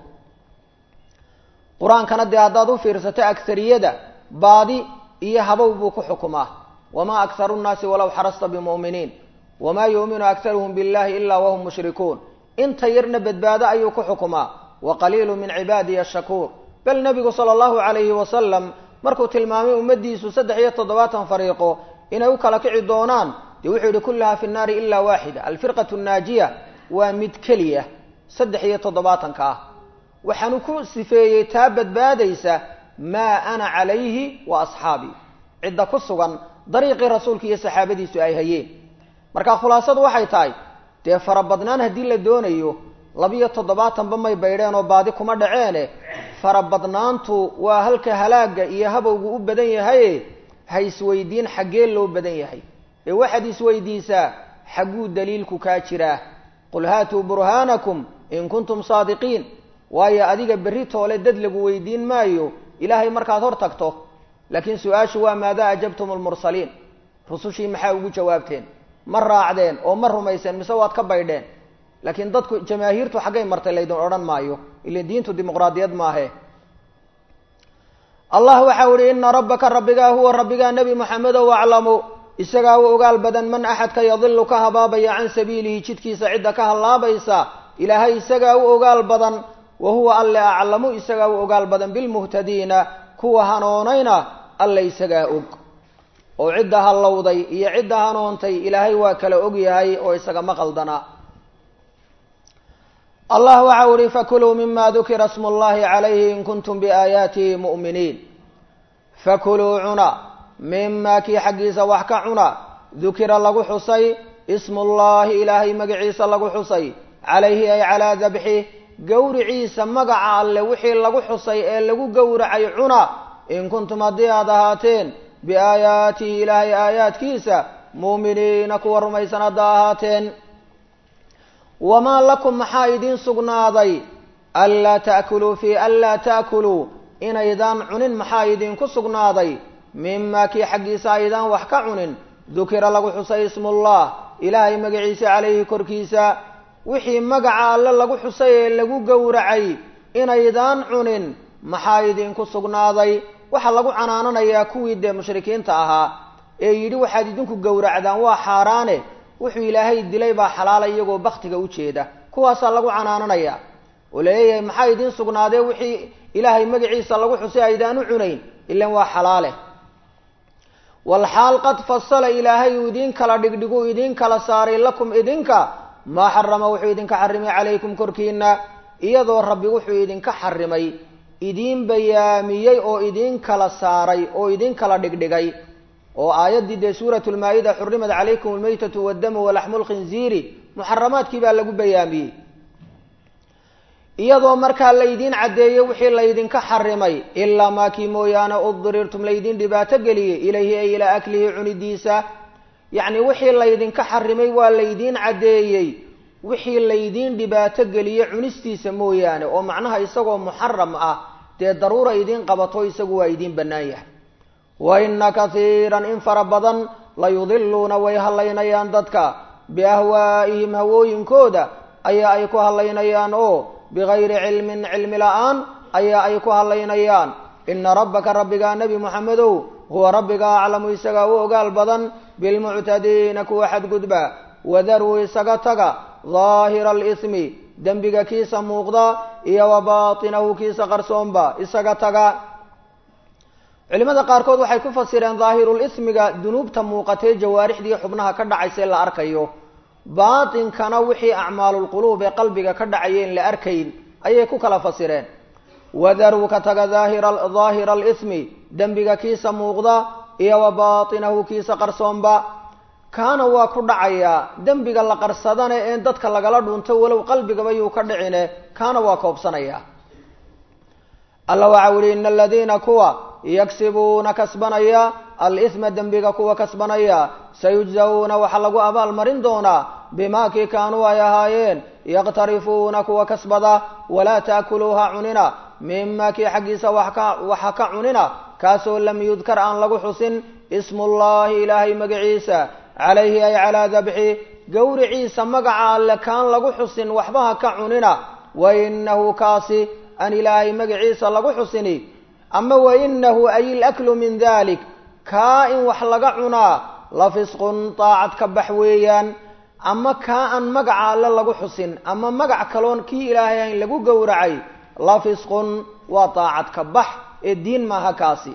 qur-aankana dee haddaad u fiirsato agariyada baadi iyo habow buu ku xukumaa wamaa akharu nnaasi walow xarasta bimu'miniin wamaa yu'minu akharuhum billahi ilaa wahum mushrikuun inta yarna badbaado ayuu ku xukumaa wa qaliilu min cibaadiya ashakuur bal nebigu sala allahu calayhi wasalam markuu tilmaamay ummaddiisu saddex iyo toddobaatan fariiqo inay u kala kici doonaan dee wuxuu yihi kullaha fi nnaari ilaa waaxida alfirqatu naajiya waa mid keliya saddex iyo toddobaatanka ah waxaanu ku sifeeyey taa badbaadaysa maa ana calayhi wa asxaabii cidda ku sugan dariiqii rasuulka iyo saxaabadiisu ay hayeen marka khulaasadu waxay tahay dee farabadnaan haddii la doonayo labiyo toddobaatanba may baydheen oo baadi kuma dhaceene farabadnaantu waa halka halaagga iyo habowgu u badan yahaye ha isweydiin xaggee loo badan yahay ee waxaad isweydiisaa xagguu daliilku kaa jiraa qul haatuu burhaanakum in kuntum saadiqiin waayo adiga berri toole dad lagu weydiin maayo ilaahay markaad hor tagto laakiin su-aashu waa maadaa ajabtum almursaliin rusushii maxaa ugu jawaabteen ma raacdeen oo ma rumayseen mise waad ka baydheen laakiin dadku jamaahiirtu xaggay martay laydin odhan maayo ila diintu dimuqraadiyad maahe allah waxau ihi ina rabbaka rabbigaa huwa rabbigaa nebi moxamedow aclamu isagaa u ogaal badan man axadka yadilu ka habaabaya can sabiilihi jidkiisa cidda ka hallaabaysa ilaahay isagaa u ogaal badan wa huwa alle aclamu isagaa u ogaal badan bilmuhtadiina kuwa hanoonayna alle isagaa og oo cidda hallowday iyo cidda hanoontay ilaahay waa kala og yahay oo isagama qaldana allah waxau ihi fakuluu mima dukira smu llahi calayhi in kuntum biaayaatihi mu'miniin fakuluu cuna mima kii xaggiisa wax ka cuna dukira lagu xusay ismullahi ilaahay magaciisa lagu xusay calayhi ay calaa dabxih gowriciisa magaca alle wixii lagu xusay ee lagu gowracay cuna in kuntum haddii aad ahaateen biaayaatihi ilaahay aayaadkiisa muuminiina kuwa rumaysan hadda ahaateen wamaa lakum maxaa idiin sugnaaday anlaa ta'kuluu fii anlaa ta'kuluu inaydaan cunin maxaa idinku sugnaaday mimaa kii xaggiisa aydaan wax ka cunin dukira lagu xusay ismullah ilaahay magaciisa calayhi korkiisa wixii magaca alle lagu xusay ee lagu gowracay inaydaan cunin maxaa idinku sugnaaday waxaa lagu canaananayaa kuwii dee mushrikiinta ahaa ee yidhi waxaad idinku gowracdaan waa xaaraane wuxuu ilaahay dilay baa xalaala iyagoo baktiga u jeeda kuwaasaa lagu canaananaya oo laleeyahay maxaa idiin sugnaadee wixii ilaahay magaciisa lagu xusay aydaan u cunayn ilan waa xalaale walxaal qad fasala ilaahay uu idiin kala dhigdhigu idiin kala saaray lakum idinka maa xarama wuxuu idinka xarimay calaykum korkiina iyadoo rabbi wuxuu idinka xarimay idiin bayaamiyey oo idiin kala saaray oo idiin kala dhigdhigay oo aayaddii dee suuratu lmaa-ida xurimat calaykum almaytatu waddamu walaxmu lkhinziiri muxaramaadkii baa lagu bayaamiyey iyadoo markaa laydiin caddeeyey wixii laydinka xarimay ilaa maakii mooyaane uddirirtum laydiin dhibaato geliyey ilayhi ay ilaa aklihi cunidiisa yacni wixii laydinka xarimay waa laydiin caddeeyey wixii laydiin dhibaato geliye cunistiisa mooyaane oo macnaha isagoo muxaram ah dee daruura idiin qabato isagu waa idiin bannaan yahay wa inna katiiran in fara badan layudiluuna way hallaynayaan dadka biahwaa'ihim hawooyinkooda ayaa ay ku hallaynayaan oo bigayri cilmin cilmi la-aan ayaa ay ku hallaynayaan ina rabbaka rabbigaa nebi moxamedow huwa rabbiga aclamu isagaa u ogaal badan bilmuctadiina kuwa xadgudba wadaruu isaga taga daahira alismi dembiga kiisa muuqda iyo wa baatinahu kiisa qarsoonba isaga taga culimada qaarkood waxay ku fasireen daahirulismiga dunuubta muuqatee jawaarixdii xubnaha ka dhacaysa la arkayo baatinkana wixii acmaalulquluub ee qalbiga ka dhacayeen la arkayn ayay ku kala fasireen wadaruu ka taga daahira alismi dembiga kiisa muuqda iyo wa baatinahu kiisa qarsoonba kaana waa ku dhacayaa dembiga la qarsadane een dadka lagala dhunto walow qalbigaba yuu ka dhicine kaana waa koobsanaya alla waxa uhi ina aladiina kuwa yagsibuuna kasbanaya alisma dembiga kuwa kasbanaya sayujzawna waxaa lagu abaalmarin doonaa bimaa kii kaanuu ay ahaayeen yaqtarifuuna kuwa kasbada walaa taakuluuha cunina mima kii xaggiisa waxa ka cunina kaasoo lam yudkar aan lagu xusin ismullahi ilaahay magaciisa calayhi ay calaa dabxi gowriciisa magaca alle kaan lagu xusin waxbaha ka cunina wa inahu kaasi aan ilaahay magaciisa lagu xusini ama wa inahu ay ilaklu min dalik kaa in wax laga cunaa la fisqun daacad ka bax weeyaan ama kaa aan magaca alle lagu xusin ama magac kaloon kii ilaahay ayn lagu gowracay la fisqun waa daacad ka bax ee diin maaha kaasi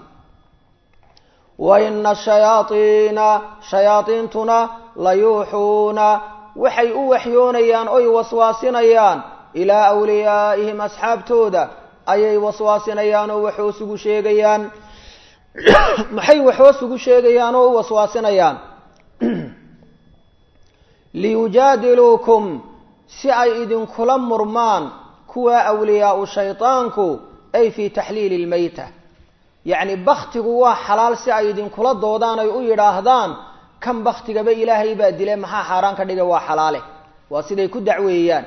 wa ina ashayaaiina shayaadiintuna la yuuxuuna waxay u waxyoonayaan oy waswaasinayaan ilaa awliyaa'ihim asxaabtooda ayay waswaasinayaan oo waxhoos ugu sheegayaan maxay waxhoos ugu sheegayaan oo u waswaasinayaan liyujaadiluukum si ay idinkula murmaan kuwa awliyaau shaydaanku ay fii taxliili lmeyta yacni baktigu waa xalaal si ay idinkula doodaan ay u yidhaahdaan kan baktigaba ilaahay baa dile maxaa xaaraan ka dhigay waa xalaale waa siday ku dacweeyaan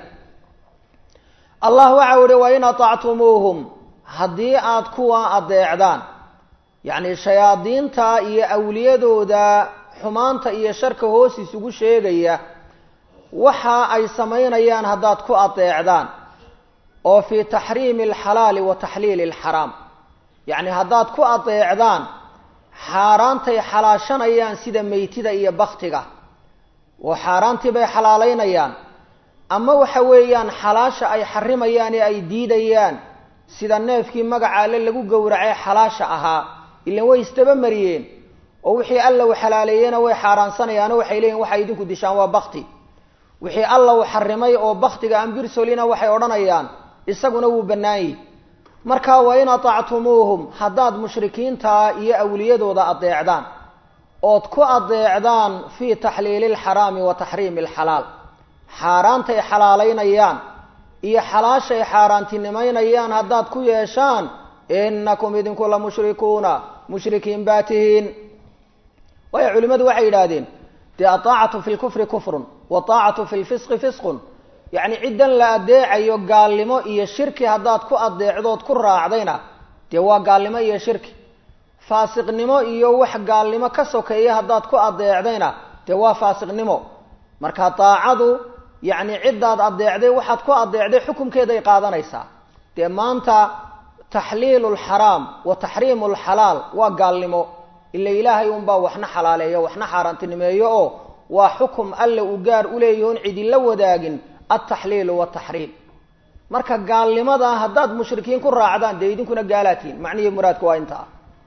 allah waxa uhi wa in aطactumuuhum haddii aad kuwa adeecdaan yacni shayaadiinta iyo awliyadooda xumaanta iyo sharka hoos isugu sheegaya waxa ay samaynayaan haddaad ku adeecdaan oo fii taxriimi alxalaali wa taxliili alxaraam yacni haddaad ku adeecdaan xaaraantay xalaashanayaan sida meytida iyo baktiga oo xaaraantii bay xalaalaynayaan ama waxa weeyaan xalaasha ay xarimayaan ee ay diidayaan sida neefkii magaca alle lagu gowracay xalaasha ahaa ilan way isdaba mariyeen oo wixii alla u xalaaleeyena way xaaraansanayaano waxay leeyihin waxay idinku dishaan waa bakti wixii alla uu xarimay oo baktiga ambirsolina waxay odhanayaan isaguna wuu bannaanyih marka wa in atactumuuhum haddaad mushrikiinta iyo awliyadooda adeecdaan ood ku adeecdaan fii taxliili alxaraami wa taxriimi alxalaal xaaraantay xalaalaynayaan iyo xalaashay xaaraantinimaynayaan haddaad ku yeeshaan inakum idinku la mushrikuuna mushrikiin baa tihiin waayo culimmadu waxay yidhaahdeen dee aaacatu fi lkufri kufrun waaacatu fi lfisqi fisqun yacni ciddan la adeecayo gaalnimo iyo shirki haddaad ku adeecdood ku raacdayna dee waa gaalnimo iyo shirki faasiqnimo iyo wax gaalnimo ka sokeeya haddaad ku adeecdayna dee waa faasiqnimo marka daacadu yacni ciddaad adeecday waxaad ku adeecday xukumkeeday qaadanaysaa dee maanta taxliilu lxaraam wa taxriimu lxalaal waa gaalnimo ila ilaahay unbaa waxna xalaaleeyo waxna xaaraantinimeeyo oo waa xukum alle uu gaar u leeyahi on cidinla wadaagin altaxliilu wataxriim marka gaalnimada haddaad mushrikiin ku raacdaan dee idinkuna gaalaatiin macnihii muraadku waa intaa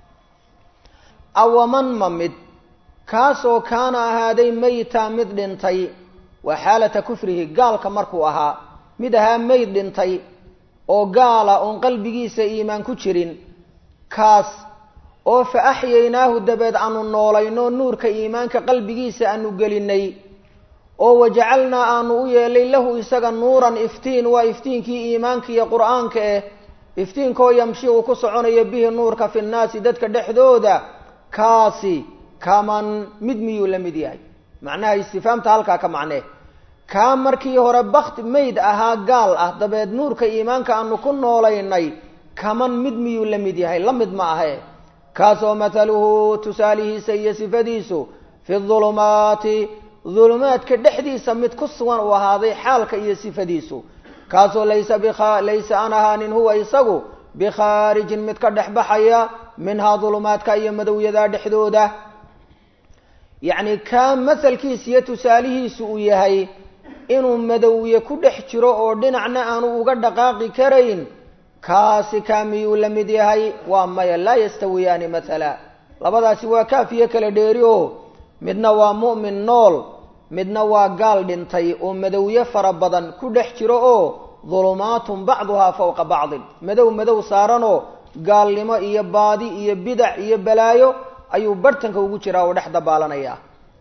awaman ma mid kaasoo kaana ahaaday meyta mid dhintay waa xaalata kufrihi gaalka markuu ahaa mid ahaa meyd dhintay oo gaala oon qalbigiisa iimaan ku jirin kaas oo fa axyaynaahu dabeed aanu noolayno nuurka iimaanka qalbigiisa aanu gelinay oo wajacalnaa aanu u yeelay lahu isaga nuuran iftiin waa iftiinkii iimaanka iyo qur-aanka eh iftiinkoo yamshi uu ku soconayo bihi nuurka fi nnaasi dadka dhexdooda kaasi kaman mid miyuu la mid yahay macnaha istifaamta halkaa ka macnee kaa markii hore bakti mayd ahaa gaal ah dabeed nuurka iimaanka aanu ku noolaynay kaman mid miyuu la mid yahay la mid ma ahe kaasoo mathaluhu tusaalihiisa iyo sifadiisu fi dulumaati dulumaadka dhexdiisa mid ku sugan uu ahaaday xaalka iyo sifadiisu kaasoo laysa bia laysa aan ahaanin huwa isagu bikhaarijin mid ka dhex baxaya minhaa dulumaadka iyo madowyadaa dhexdooda yacni kaa masalkiisa iyo tusaalihiisu uu yahay inuu madowye ku dhex jiro oo dhinacna aanu uga dhaqaaqi karayn kaasi kaa miyuu la mid yahay waa maya laa yastawiyaani mathala labadaasi waa kaafiyo kala dheeri oo midna waa mu'min nool midna waa gaal dhintay oo madowye fara badan ku dhex jiro oo dulumaatun bacduhaa fawqa bacdin madow madow saaranoo gaalnimo iyo baadi iyo bidac iyo balaayo ayuu barhtanka ugu jiraa oo dhex dabaalanaya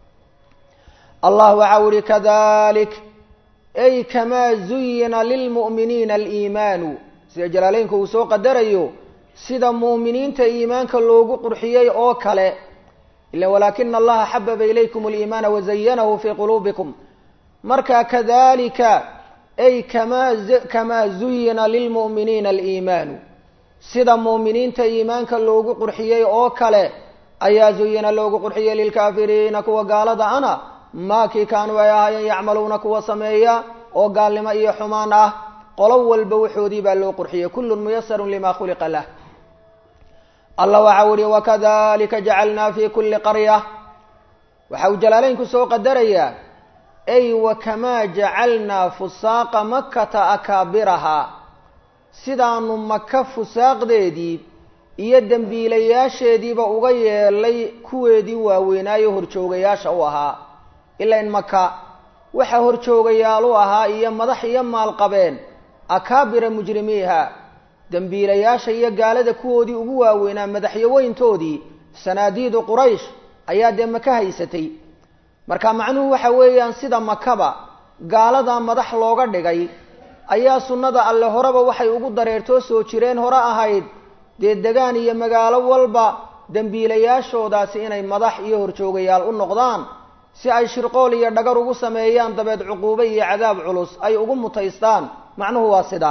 allah waxau ihi kadalik ay kamaa zuyina lilmu'miniina aliimaanu sida jalaaleynka uu soo qadarayo sida mu'miniinta iimaanka loogu qurxiyey oo kale ila walaakina allaha xababa ilaykum aliimaana wazayanahu fii quluubikum marka kadalika ay kamaa kamaa zuyina lilmu'miniina aliimaanu sida mu'miniinta iimaanka loogu qurxiyey oo kale ayaa zuyina loogu qurxiyey lilkaafiriina kuwa gaalada ana maakii kaanuu ay ahaayeen yacmaluuna kuwa sameeya oo gaalnimo iyo xumaan ah qolo walba waxoodii baa loo qurxiyey kullun muyasarun lima khuliqa lah allah waxau ihi wakadalika jacalnaa fi kuli qarya waxa uu jalaaleynku soo qadarayaa ay wakamaa jacalnaa fusaaqa makata akaabiraha sidaanu maka fusaaqdeedii iyo dembiilayaasheediiba uga yeelay kuweedii waaweynaayo horjoogayaasha u ahaa ilain maka waxa horjoogayaal u ahaa iyo madax iyo maalqabeen akaabira mujrimiiha dembiilayaasha iyo gaalada kuwoodii ugu waaweynaa madaxyaweyntoodii sanaadiidu quraysh ayaa dee maka haysatay marka macnuhu waxa weeyaan sida makaba gaaladaa madax looga dhigay ayaa sunnada alle horeba waxay ugu dareertoo soo jireen hore ahayd dee degaan iyo magaalo walba dembiilayaashoodaasi inay madax iyo horjoogayaal u noqdaan si ay shirqool iyo dhagar ugu sameeyaan dabeed cuquube iyo cadaab culus ay ugu mutaystaan macnuhu waa sidaa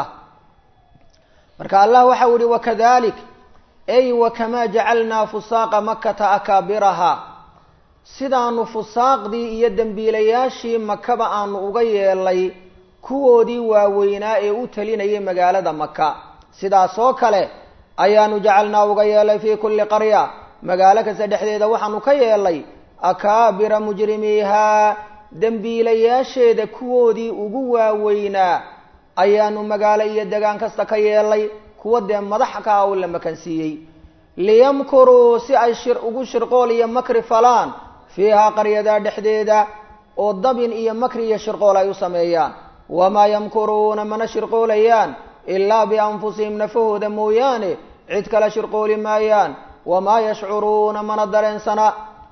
marka allah waxau ihi wakadalik ay wakamaa jacalnaa fusaaqa makata akaabiraha sidaanu fusaaqdii iyo dembiilayaashii makaba aanu uga yeelay kuwoodii waaweynaa ee u talinayay magaalada maka sidaas oo kale ayaanu jacalnaa uga yeelay fii kulli qarya magaalo kasta dhexdeeda waxaanu ka yeelay akaabira mujrimiihaa dembiilayaasheeda kuwoodii ugu waaweynaa ayaanu magaalo iyo degaan kasta ka yeelay kuwa dee madax ka ah oo la makansiiyey liyamkuruu si ay shir ugu shirqool iyo makri falaan fiihaa qaryadaa dhexdeeda oo dabin iyo makri iyo shirqool ay u sameeyaan wamaa yamkuruuna mana shirqoolayaan ilaa bianfusihim nafahooda mooyaane cid kale shirqooli maayaan wamaa yashcuruuna mana dareensana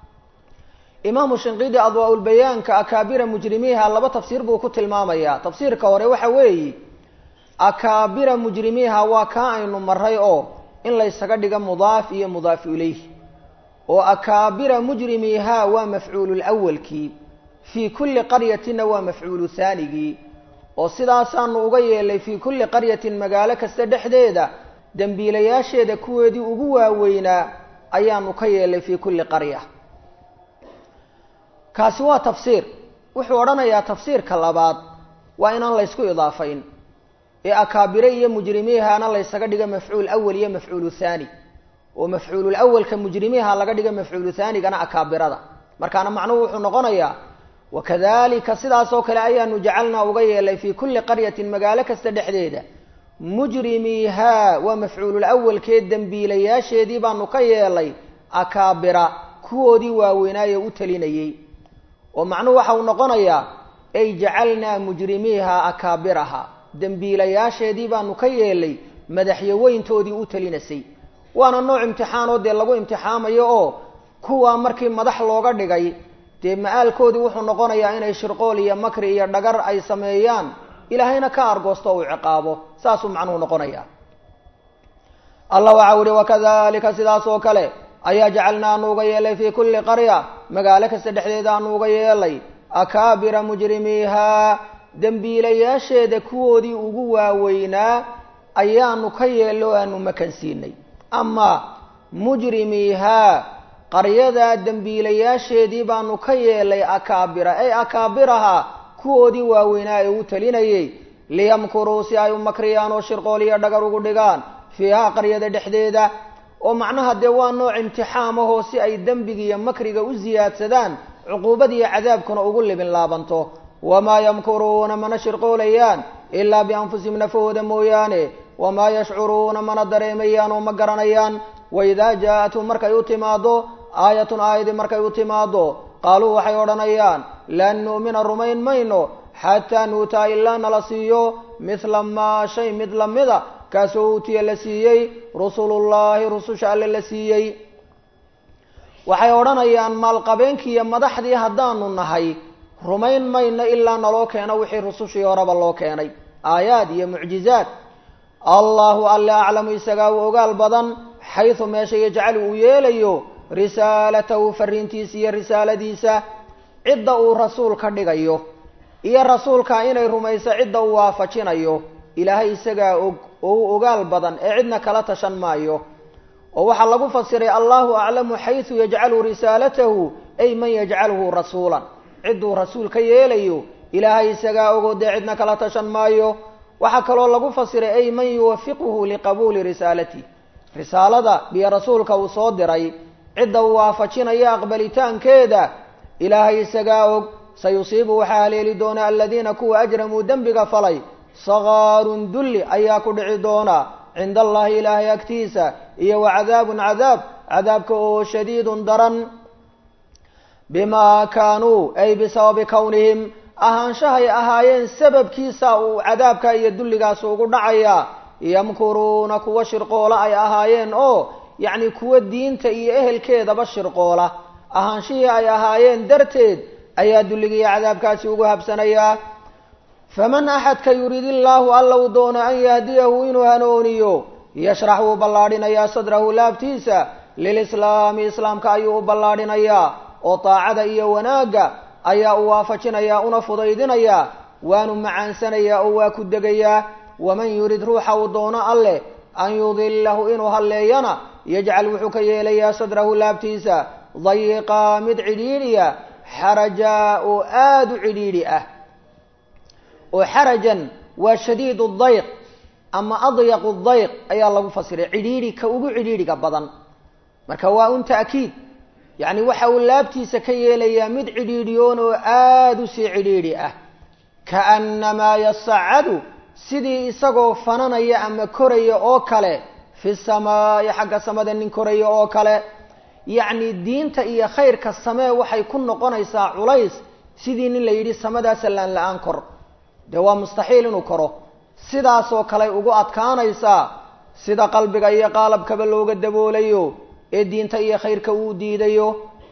imaamu shinqidi adwaa-ulbayaanka akaabira mujrimiiha laba tafsiir buu ku tilmaamayaa tafsiirka hore waxa weeyi akaabira mujrimiiha waa kaa aynu maray oo in laysaga dhigo mudaaf iyo mudaafu ilayh oo akaabira mujrimiiha waa mafcuululawalkii fii kulli qaryatina waa mafcuulu haanigii oo sidaasaanu uga yeelay fii kulli qaryatin magaalo kasta dhexdeeda dembiilayaasheeda kuweedii ugu waaweynaa ayaanu ka yeelay fii kulli qarya kaasi waa tafsiir wuxuu odhanayaa tafsiirka labaad waa inaan laysku idaafayn ee akaabire iyo mujrimiihana laysaga dhigo mafcuul awal iyo mafcuulu haani oo mafcuulul awalka mujrimiiha laga dhigo mafcuulu haanigana akaabirada markaana macnuhu wuxuu noqonayaa wakadalika sidaas oo kale ayaanu jacalnaa uga yeelay fii kulli qaryatin magaalo kasta dhexdeeda mujrimiihaa waa mafcuulul awalkee dembiilayaasheedii baanu ka yeelay akaabira kuwoodii waaweynaaye u talinayey oo macnuhu waxa uu noqonayaa ay jacalnaa mujrimiiha akaabiraha dembiilayaasheedii baanu ka yeelay madaxyaweyntoodii u talinasay waana nooc imtixaanoo dee lagu imtixaamayo oo kuwaa markii madax looga dhigay dee ma-aalkoodii wuxuu noqonayaa inay shirqool iyo makri iyo dhagar ay sameeyaan ilaahayna ka argoosto uu ciqaabo saasuu macnuhu noqonaya allah waxau ihi wakadalika sidaas oo kale ayaa jacalna aanu uga yeelay fii kulli qarya magaalo kasta dhexdeeda aanu uga yeelay akaabira mujrimiihaa dembiilayaasheeda kuwoodii ugu waaweynaa ayaanu ka yeello o aanu makansiinay ama mujrimiihaa qaryadaa dembiilayaasheedii baanu ka yeelay akaabira ay akaabiraha kuwoodii waaweynaa ee u talinayay liyamkuruu si ay u makriyaan oo shirqool iyo dhagar ugu dhigaan fiihaa qaryada dhexdeeda oo macnaha dee waa nooc imtixaam ahoo si ay dembiga iyo makriga u siyaadsadaan cuquubadiiyo cadaabkuna ugu libin laabanto wamaa yamkuruuna mana shirqoolayaan ilaa bianfusihim nafahooda mooyaane wamaa yashcuruuna mana dareemayaan oo ma garanayaan waidaa jaa-athum markay u timaado aayatun aayadii markay u timaado qaaluu waxay odhanayaan lan nu'mina rumayn mayno xataa nuutaa ilaa nala siiyo mithla maa shay mid lamida kaasoo uutiya la siiyey rusulullaahi rususha alle la siiyey waxay odhanayaan maalqabeenkii iyo madaxdii haddaanu nahay rumayn mayno ilaa naloo keeno wixii rusushii horeba loo keenay aayaad iyo mucjizaad allahu alle aclamu isagaa u ogaal badan xaysu meesha yajcalu uu yeelayo risaalatahu fariintiisa iyo risaaladiisa cidda uu rasuul ka dhigayo iyo rasuulka inay rumayso cidda uu waafajinayo ilaahay isagaa og oo u ogaal badan ee cidna kala tashan maayo oo waxaa lagu fasiray allahu aclamu xaysu yajcalu risaalatahu ay man yajcaluhu rasuulan cidduu rasuul ka yeelayo ilaahay isagaa ogoo dee cidna kala tashan maayo waxaa kaloo lagu fasiray ay man yuwafiquhu liqabuuli risaalati risaalada biyo rasuulka uu soo diray cidda uu waafajinayo aqbalitaankeeda ilaahay isagaa og sayusiibu waxaa haleeli doona aladiina kuwa ajramuu dembiga falay sakaarun dulli ayaa ku dhici doona cinda allahi ilaahay agtiisa iyo wa cadaabun cadaab cadaabka oo shadiidun daran bimaa kaanuu ay bisababi kownihim ahaanshahay ahaayeen sababkiisa uu cadaabka iyo dulligaas ugu dhacayaa yamkuruuna kuwa shirqoola ay ahaayeen oo yacni kuwa diinta iyo ehelkeedaba shirqoola ahaanshihii ay ahaayeen darteed ayaa dulligiiyo cadaabkaasi ugu habsanayaa faman axadka yurid illaahu alla uu doono an yahdiyahu inuu hanuuniyo yashrax wuu ballaadhinayaa sadrahu laabtiisa lilislaami islaamka ayuu u ballaadhinayaa oo daacada iyo wanaagga ayaa u waafajinayaa una fudaydinayaa waanu macaansanayaa oo waa ku degayaa waman yurid ruuxa uu doono alleh an yudilahu inuu halleeyana yajcal wuxuu ka yeelayaa sadrahu laabtiisa dayiqaa mid cidhiidhiya xarajaa oo aada u cidhiidhi ah oo xarajan waa shadiid dayq ama adyaqu dayq ayaa lagu fasiray cidhiidhi ka ugu cidhiidhiga badan marka waa un ta'kiid yacni waxa uu laabtiisa ka yeelayaa mid cidhiidhiyoon oo aada u sii cidhiidhi ah kaannamaa yasacadu sidii isagoo fananaya ama koraya oo kale fi samaa'i xagga samada nin koraya oo kale yacni diinta iyo khayrka samee waxay ku noqonaysaa culays sidii nin la yidhi samadaa sallaan la-aan kor dee waa mustaxiil inuu koro sidaasoo kale ugu adkaanaysaa sida qalbiga iyo qaalabkaba looga daboolayo ee diinta iyo khayrka uu diidayo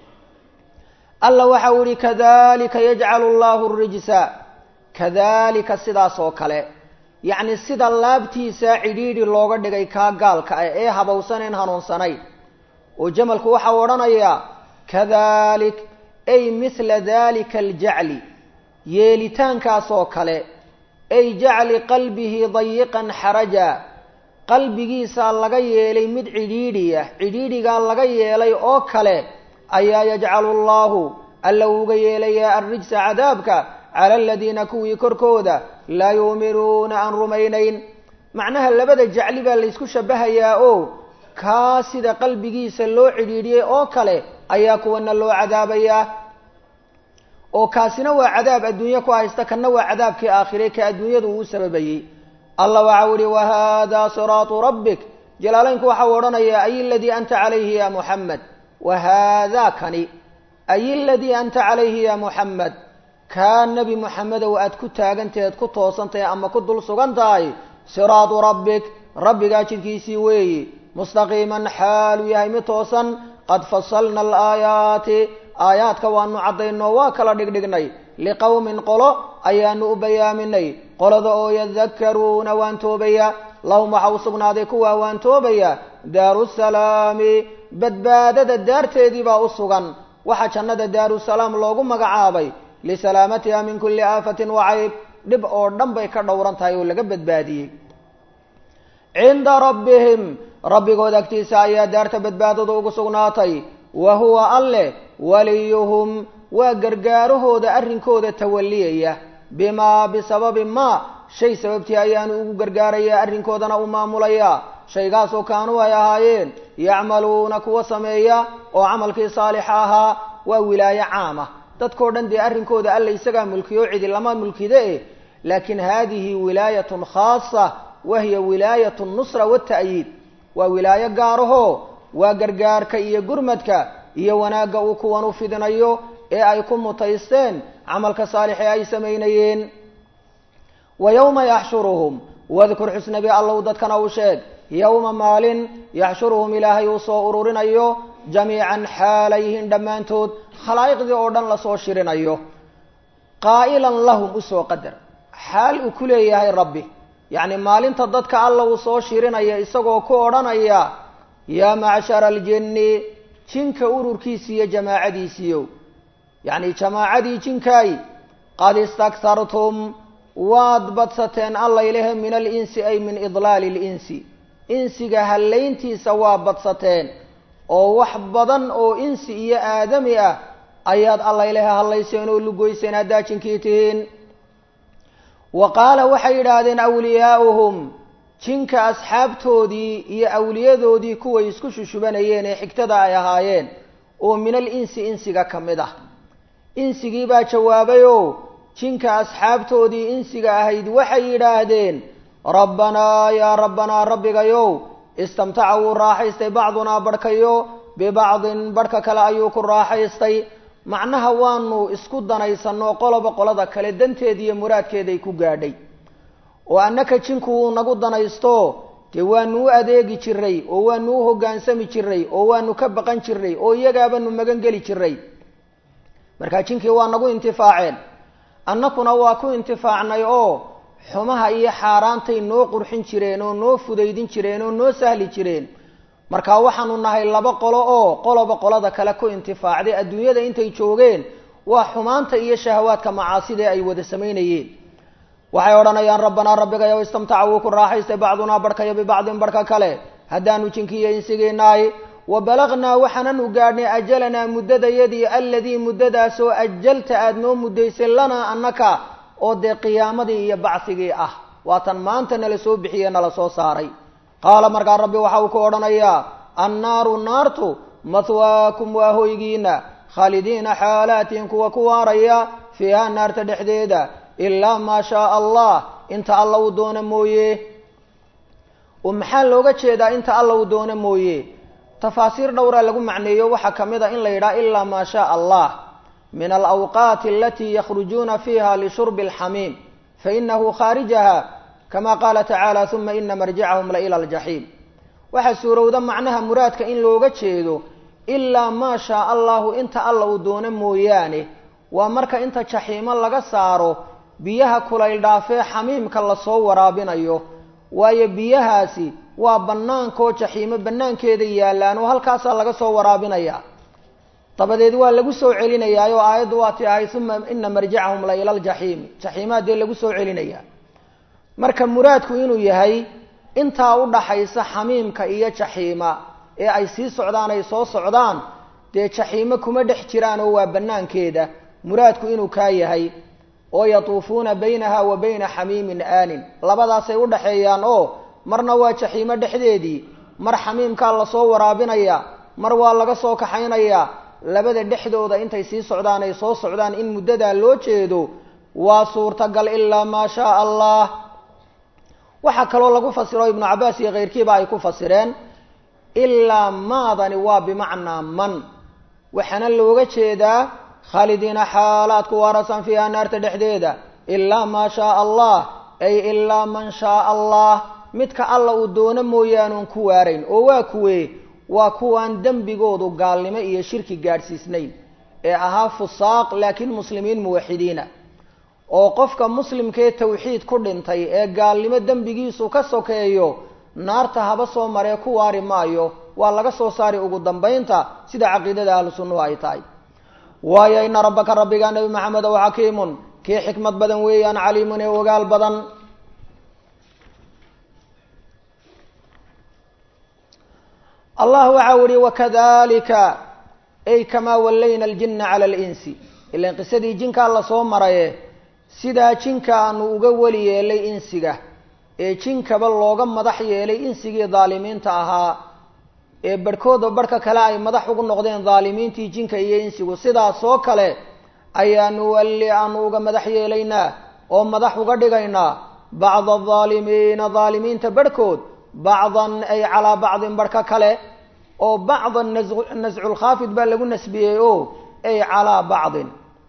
alla waxa uu yihi kadalika yajcalu llahu rijsa kadalika sidaas oo kale yacni sida laabtiisa cidhiidhi looga dhigay kaa gaalka ah ee habowsaneen hanuunsanayn oo jamalku waxau odhanayaa kadalik ay mithla dalika aljacli yeelitaankaas oo kale ay jacli qalbihi dayiqan xaraja qalbigiisaa laga yeelay mid cidhiidhiya cidhiidhigaa laga yeelay oo kale ayaa yajcalu allahu alla uga yeelayaa arrijsa cadaabka cala aladiina kuwii korkooda laa yuuminuuna aan rumaynayn macnaha labada jacli baa laysku shabahayaa oo kaa sida qalbigiisa loo cidhiidhiyey oo kale ayaa kuwana loo cadaabayaa oo kaasina waa cadaab adduunye ku haysta kanna waa cadaabkii aakhire ka adduunyadu uu sababayey allah waxau ihi wahada siraatu rabbik jalaalaynku waxau odhanayaa ay ladii anta calayhi ya muxamed wahaadaa kani ay ladii anta calayhi ya muxamed kaa nebi moxamedow aad ku taagantaheed ku toosantahay ama ku dul sugan tahay siraatu rabbik rabbigaa jidkiisii weeyi mustaqiiman xaaluu yahay mid toosan qad fasalna alaayaati aayaadka waanu caddaynoo waa kala dhigdhignay liqowmin qolo ayaanu u bayaaminay qolada oo yadakaruuna waan toobaya lahum waxa u sugnaaday kuwaa waan toobaya daaru salaami badbaadada daarteedii baa u sugan waxaa jannada daarusalaam loogu magacaabay lisalaamatiha min kulli aafatin wacayb dhib oo dhan bay ka dhowran tahay oo laga badbaadiyey cinda rabbihim rabbigood agtiisa ayaa daarta badbaadada ugu sugnaatay wa huwa alleh waliyuhum waa gargaarahooda arrinkooda tawaliyaya bimaa bisababi maa shay sababtii ayaanu ugu gargaaraya arrinkoodana u maamulaya shaygaasoo kaanuu ay ahaayeen yacmaluuna kuwa sameeya oo camalkii saalixa ahaa waa wilaayo caama dadkao dhan dee arrinkooda alla isagaa mulkiyo cidi lama mulkide eh laakiin haadihi wilaayatun khaasa wahiya wilaayat nusra wata'yiid waa wilaayo gaaraho waa gargaarka iyo gurmadka iyo wanaagga uu kuwan u fidinayo ee ay ku mutaysteen camalka saalixee ay samaynayeen wa yowma yaxshuruhum wadkur xusnabi allow dadkana u sheeg yowma maalin yaxshuruhum ilaahay uu soo ururinayo jamiican xaalayhin dhammaantood khalaa'iqdii oo dhan lasoo shirinayo qaa'ilan lahum usoo qadar xaal uu ku leeyahay rabbi yacni maalinta dadka alla uu soo shirinaya isagoo ku odhanaya yaa macshara aljinni jinka ururkiisi iyo jamaacadiisiiyo yacni jamaacadii jinkaay qad istakhartum waad badsateen allaylehe min alinsi ay min idlaali linsi insiga hallayntiisa waa badsateen oo wax badan oo insi iyo aadami ah ayaad allaylehe hallayseen oo lugoyseen haddaa jinkii tihiin wa qaala waxay yidhaahdeen awliyaa'uhum jinka asxaabtoodii iyo awliyadoodii kuway isku shushubanayeen ee xigtada ay ahaayeen oo min al insi insiga ka mid ah insigii baa jawaabay oo jinka asxaabtoodii insiga ahayd waxay yidhaahdeen rabbanaa yaa rabbanaa rabbigayow istamtaca wuu raaxaystay bacdunaa barhkayo bibacdin barhka kale ayuu ku raaxaystay macnaha waanu isku danaysanoo qoloba qolada kale danteeda iyo muraadkeeday ku gaadhay oo annaka jinku wuu nagu danaysto dee waanu u adeegi jiray oo waanu u hoggaansami jiray oo waanu ka baqan jiray oo iyagaabanu magan geli jiray markaa jinkii waa nagu intifaaceen annakuna waa ku intifaacnay oo xumaha iyo xaaraantay noo qurxin jireen oo noo fudaydin jireen oo noo sahli jireen marka waxaanu nahay laba qolo oo qoloba qolada kale ku intifaacday adduunyada intay joogeen waa xumaanta iyo shahawaadka macaasida ay wada samaynayeen waxay odhanayaan rabbanaa rabbigayow istamtaca wuu ku raaxaystay bacdunaa barhkayo bibacdin barhka kale haddaanu jinkiiyo insigiinahay wa balagnaa waxaananu gaadhnay ajalanaa muddadayadii alladii muddadaasoo ajalta aada noo muddaysay lanaa annaka oo dee qiyaamadii iyo bacsigii ah waatan maanta nala soo bixiye nala soo saaray qaala markaa rabbi waxa uu ku odhanayaa annaaru naartu mahwaakum waa hoygiina khaalidiina xaalaatiin kuwa ku waaraya fiiha naarta dhexdeeda ilaa maa shaaa allah inta alla uu doono mooye oo maxaa looga jeedaa inta alla uu doono mooye tafaasiir dhowra lagu macneeyo waxaa ka mid a in la yidhaha ilaa maa shaaa allah min alawqaati alatii yakhrujuuna fiiha lishurbi alxamiim fainahu khaarijaha kama qaala tacaala uma ina marjicahum la ila aljaxiim waxaa suurowda macnaha muraadka in looga jeedo ilaa maa shaa allahu inta alla uu doono mooyaane waa marka inta jaxiimo laga saaro biyaha kulayl dhaafee xamiimka lasoo waraabinayo waayo biyahaasi waa bannaankoo jaxiimo bannaankeeda yaallaan oo halkaasaa laga soo waraabinaya dabadeed waa lagu soo celinayaa oo aayaddu waa ti ahay uma ina marjicahum la ila aljaxiimi jaxiimaa dee lagu soo celinayaa marka muraadku inuu yahay intaa u dhaxaysa xamiimka iyo jaxiima ee ay sii socdaan ay soo socdaan dee jaxiimo kuma dhex jiraan oo waa bannaankeeda muraadku inuu kaa yahay oo yatuufuuna baynaha wa bayna xamiimin aanin labadaasay u dhaxeeyaan oo marna waa jaxiimo dhexdeedii mar xamiimkaa lasoo waraabinaya mar waa laga soo kaxaynayaa labada dhexdooda intay sii socdaan ay soo socdaan in muddadaa loo jeedo waa suurtagal ilaa maa shaa allah waxaa kaloo lagu fasiro ibnu cabbaas iyo keyrkiiba ay ku fasireen ilaa maadani waa bimacnaa man waxaana looga jeedaa khaalidiina xaalaadku waarasan fiiha naarta dhexdeeda ilaa maa shaaa allah ay ilaa man shaaa allah midka alla uu doono mooyaanuun ku waarayn oo waa kuwee waa kuwaan dembigoodu gaalnimo iyo shirki gaadhsiisnayn ee ahaa fusaaq laakiin muslimiin muwaxidiina oo qofka muslimkee tawxiid ku dhintay ee gaalnimo dembigiisu ka sokeeyo naarta haba soo maree ku waari maayo waa laga soo saari ugu dambaynta sida caqiidada ahlu sunnuhu ay tahay waayo ina rabbaka rabbiga nebi maxamed ow xakiimun kii xikmad badan weeyaan caliimun ee ogaal badan allah waxa u ihi wakadalika ay kamaa wallayna aljina cala alinsi ilan qisadii jinkaa lasoo maraye sidaa jinka aanu uga weli yeelay insiga ee jinkaba looga madax yeelay insigii daalimiinta ahaa ee barhkooda barhka kale ay madax ugu noqdeen daalimiintii jinka iyo insigu sidaasoo kale ayaanu walli aanu uga madax yeelaynaa oo madax uga dhigaynaa bacda adaalimiina daalimiinta barhkood bacdan ay calaa bacdin barhka kale oo bacdan nasculkhaafid baa lagu nasbiyey o ay calaa bacdin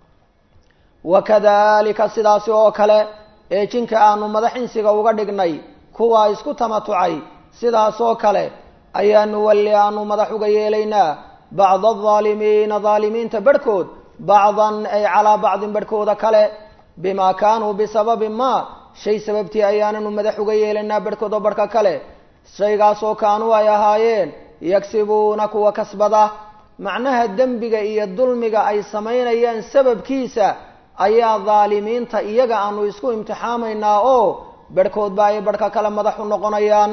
wakadalika sidaasi oo kale ee jinka aanu madax insiga uga dhignay kuwaa isku tamatucay sidaasoo kale ayaanu walli aanu madax uga yeelaynaa bacda adaalimiina daalimiinta barhkood bacdan ay calaa bacdin barhkooda kale bimaa kaanuu bisababi ma shay sababtii ayaananu madax uga yeelaynaa barhkooda barhka kale shaygaasoo kaanuu ay ahaayeen yagsibuuna kuwa kasbada macnaha dembiga iyo dulmiga ay samaynayaan sababkiisa ayaa daalimiinta iyaga aanu isku imtixaamaynaa oo barhkoodba ay barhka kale madax u noqonayaan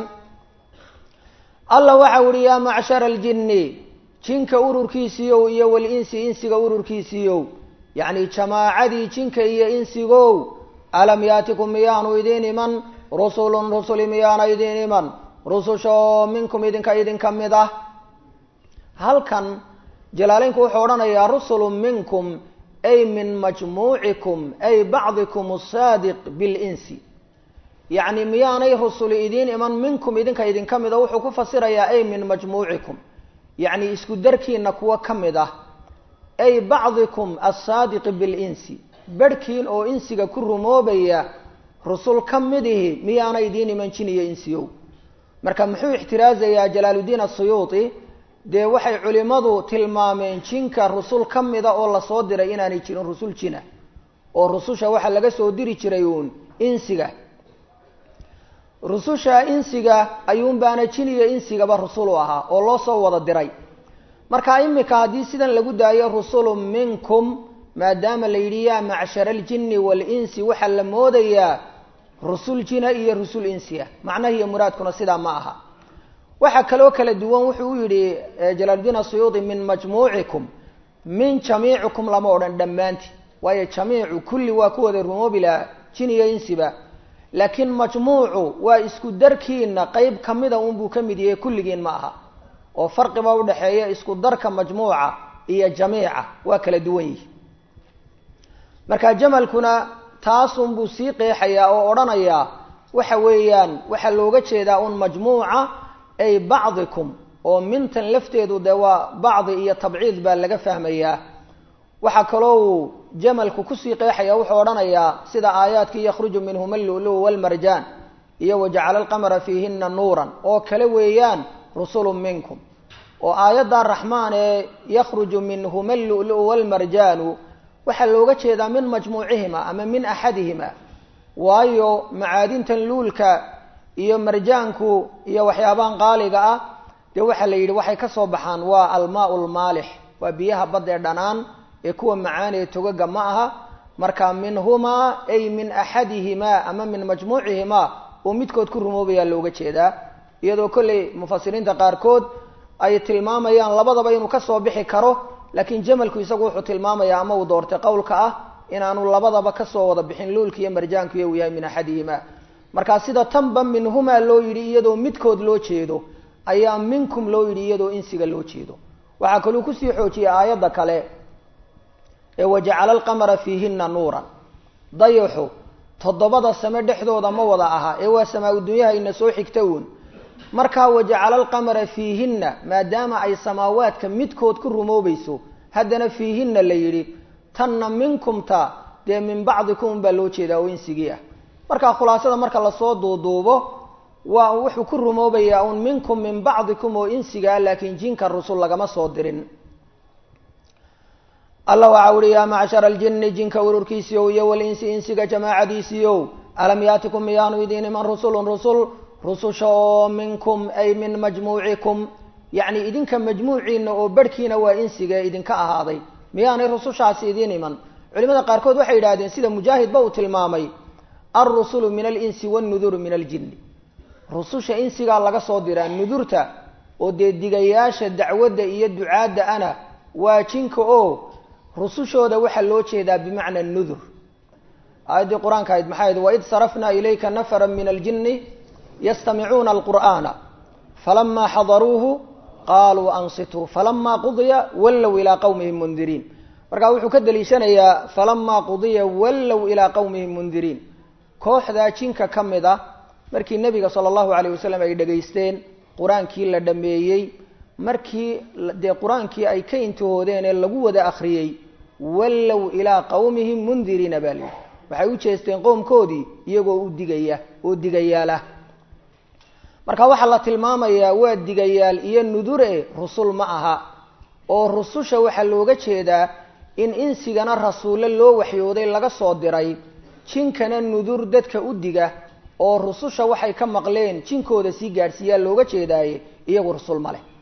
allah waxau uhi yaa macshara aljinni jinka ururkiisiiyow iyo walinsi insiga ururkiisiiyow yacni jamaacadii jinka iyo insigow alam yaatikum miyaanu idiin iman rusulun rusuli miyaana idiin iman rusushoo minkum idinka idinka mid ah halkan jalaaleynku wuxuu odhanayaa rusulun minkum ay min majmuucikum ay bacdikum asaadiq bilinsi yacni miyaanay rusuli idiin iman minkum idinka idinka mid a wuxuu ku fasirayaa ay min majmuucikum yacni isku darkiina kuwo ka mid ah ay bacdikum assaadiqi bilinsi barhkiin oo insiga ku rumoobaya rusul ka midihi miyaana idiin iman jin iyo insiyow marka muxuu ixtiraazayaa jalaaluddiin asuyuuti dee waxay culimmadu tilmaameen jinka rusul ka mida oo lasoo diray inaanay jirin rusul jina oo rususha waxaa laga soo diri jiray uun insiga rususha insiga ayuunbaana jin iyo insigaba rusul u ahaa oo loo soo wada diray marka imika haddii sidan lagu daayo rusulun minkum maadaama la yidhi yaa macshara aljinni waalinsi waxaa la moodayaa rusul jina iyo rusul insiya macnaha iyo muraadkuna sidaa ma aha waxaa kaloo kala duwan wuxuu u yidhi jalaaluddiin asuyuudi min majmuucikum min jamiicikum lama odhan dhammaanti waayo jamiicu kulli waa ku wada rumoobi lahaa jin iyo insiba laakiin majmuucu waa isku darkiina qeyb kamida unbuu ka mid yahay kulligiin ma aha oo farqiba udhaxeeya isku darka majmuuca iyo jamiica waa kala duwan yihi marka jamalkuna taasunbuu sii qeexayaa oo odhanayaa waxa weeyaan waxaa looga jeedaa un majmuuca ay bacdikum oo mintan lafteedu dee waa bacdi iyo tabciid baa laga fahmayaa waxaa kaloo uu jamalku kusii qeexaya wuxuu odhanayaa sida aayaadkii yakhruju minhuma allulu walmarjaan iyo wajacala alqamara fiihina nuuran oo kale weeyaan rusulun minkum oo aayadda raxmaan ee yakhruju minhuma allulu walmarjaanu waxaa looga jeedaa min majmuucihima ama min axadihima waayo macaadintan luulka iyo marjaanku iyo waxyaabahan qaaliga ah dee waxaa la yidhi waxay ka soo baxaan waa almaau lmaalix waa biyaha badda ee dhanaan ee kuwa macaan ee togaga ma aha marka minhumaa ay min axadihimaa ama min majmuucihimaa oo midkood ku rumoobayaa looga jeedaa iyadoo kolley mufasiriinta qaarkood ay tilmaamayaan labadaba inuu kasoo bixi karo laakiin jamalku isagu wuxuu tilmaamayaa ama uu doortay qowlka ah inaanu labadaba kasoo wada bixin luulka iyo marjaanku iyo uu yahay min axadihimaa markaa sida tanba minhumaa loo yidhi iyadoo midkood loo jeedo ayaa minkum loo yidhi iyadoo insiga loo jeedo waxaa kaluu kusii xoojiyay aayadda kale ee wajacala alqamara fiihina nuuran dayaxu toddobada same dhexdooda ma wada aha ee waa samaa-u dunyaha ina soo xigta uun markaa wajacala alqamara fiihinna maadaama ay samaawaadka midkood ku rumoobayso haddana fiihinna la yidhi tanna minkumta dee min bacdikum baa loo jeedaa oo insigii ah markaa khulaasada marka lasoo duuduubo waa wuxuu ku rumoobayaa un minkum min bacdikum oo insigaa laakiin jinka rusul lagama soo dirin alla waxa uhi yaa macshara aljini jinka ururkiisiiow iyo walinsi insiga jamaacadiisiiow alam yaatikum miyaanu idiin iman rusulun rusul rususha oo minkum ay min majmuucikum yacni idinka majmuuciina oo barhkiina waa insiga idinka ahaaday miyaanay rusushaasi idiin iman culimada qaarkood waxay yidhahdeen sida mujaahidba uu tilmaamay alrusulu min alinsi wannuduru min aljinni rususha insigaa laga soo diraa nudurta oo dee digayaasha dacwadda iyo ducaadda ana waa jinka oo rusushooda waxaa loo jeedaa bimacna nudur aayaddii qur-aanka ahayd maxay ahayd waid sarafnaa ilayka nafara min aljinni yastamicuuna alqur'aana falamaa xadaruuhu qaaluu ansituu falamaa qudiya wallow ilaa qowmihim mundiriin markaa wuxuu ka daliishanayaa falamaa qudiya wallow ilaa qowmihim mundiriin kooxdaa jinka ka mid ah markii nebiga sala allahu alayh wasalam ay dhegaysteen qur-aankii la dhameeyey markii dee qur-aankii ay ka intihoodeen ee lagu wada akhriyey wallow ilaa qowmihim mundiriina baa lihi waxay u jeesteen qoomkoodii iyagoo u digaya oo digayaalah marka waxaa la tilmaamayaa waa digayaal iyo nudure rusul ma aha oo rususha waxaa looga jeedaa in insigana rasuulle loo waxyooday laga soo diray jinkana nudur dadka u diga oo rususha waxay ka maqleen jinkooda sii gaadhsiiyaa looga jeedaaye iyagu rusul ma leh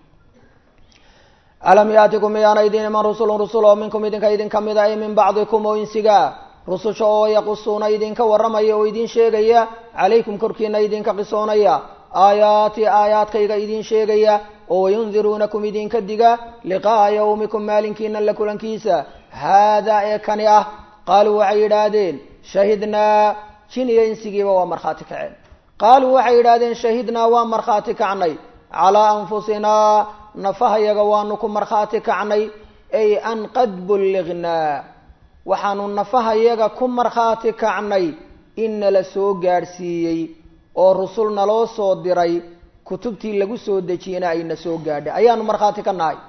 alam yaatikum miyaana idin iman rusulun rusul oo minkum idinka idinka mida ay min bacdikum oo insigaa rususha oo yaqusuuna idinka warramaya oo idin sheegaya calaykum korkiina idinka qisoonaya aayaati aayaadkayga idin sheegaya oo wayundiruunakum idinka diga liqaa'a yawmikum maalinkiina la kulankiisa haadaa ee kani ah qaaluu waxay yidhaahdeen shahidnaa jin iyo insigiiba waa markhaati kaceen qaaluu waxay yidhaahdeen shahidnaa waa markhaati kacnay calaa anfusinaa nafahayaga waanu ku markhaati kacnay ay an qad bullignaa waxaanu nafahayaga ku markhaati kacnay in nala soo gaadhsiiyey oo rusul naloo soo diray kutubtii lagu soo dejiyena ayna soo gaadhay ayaanu markhaati ka nahay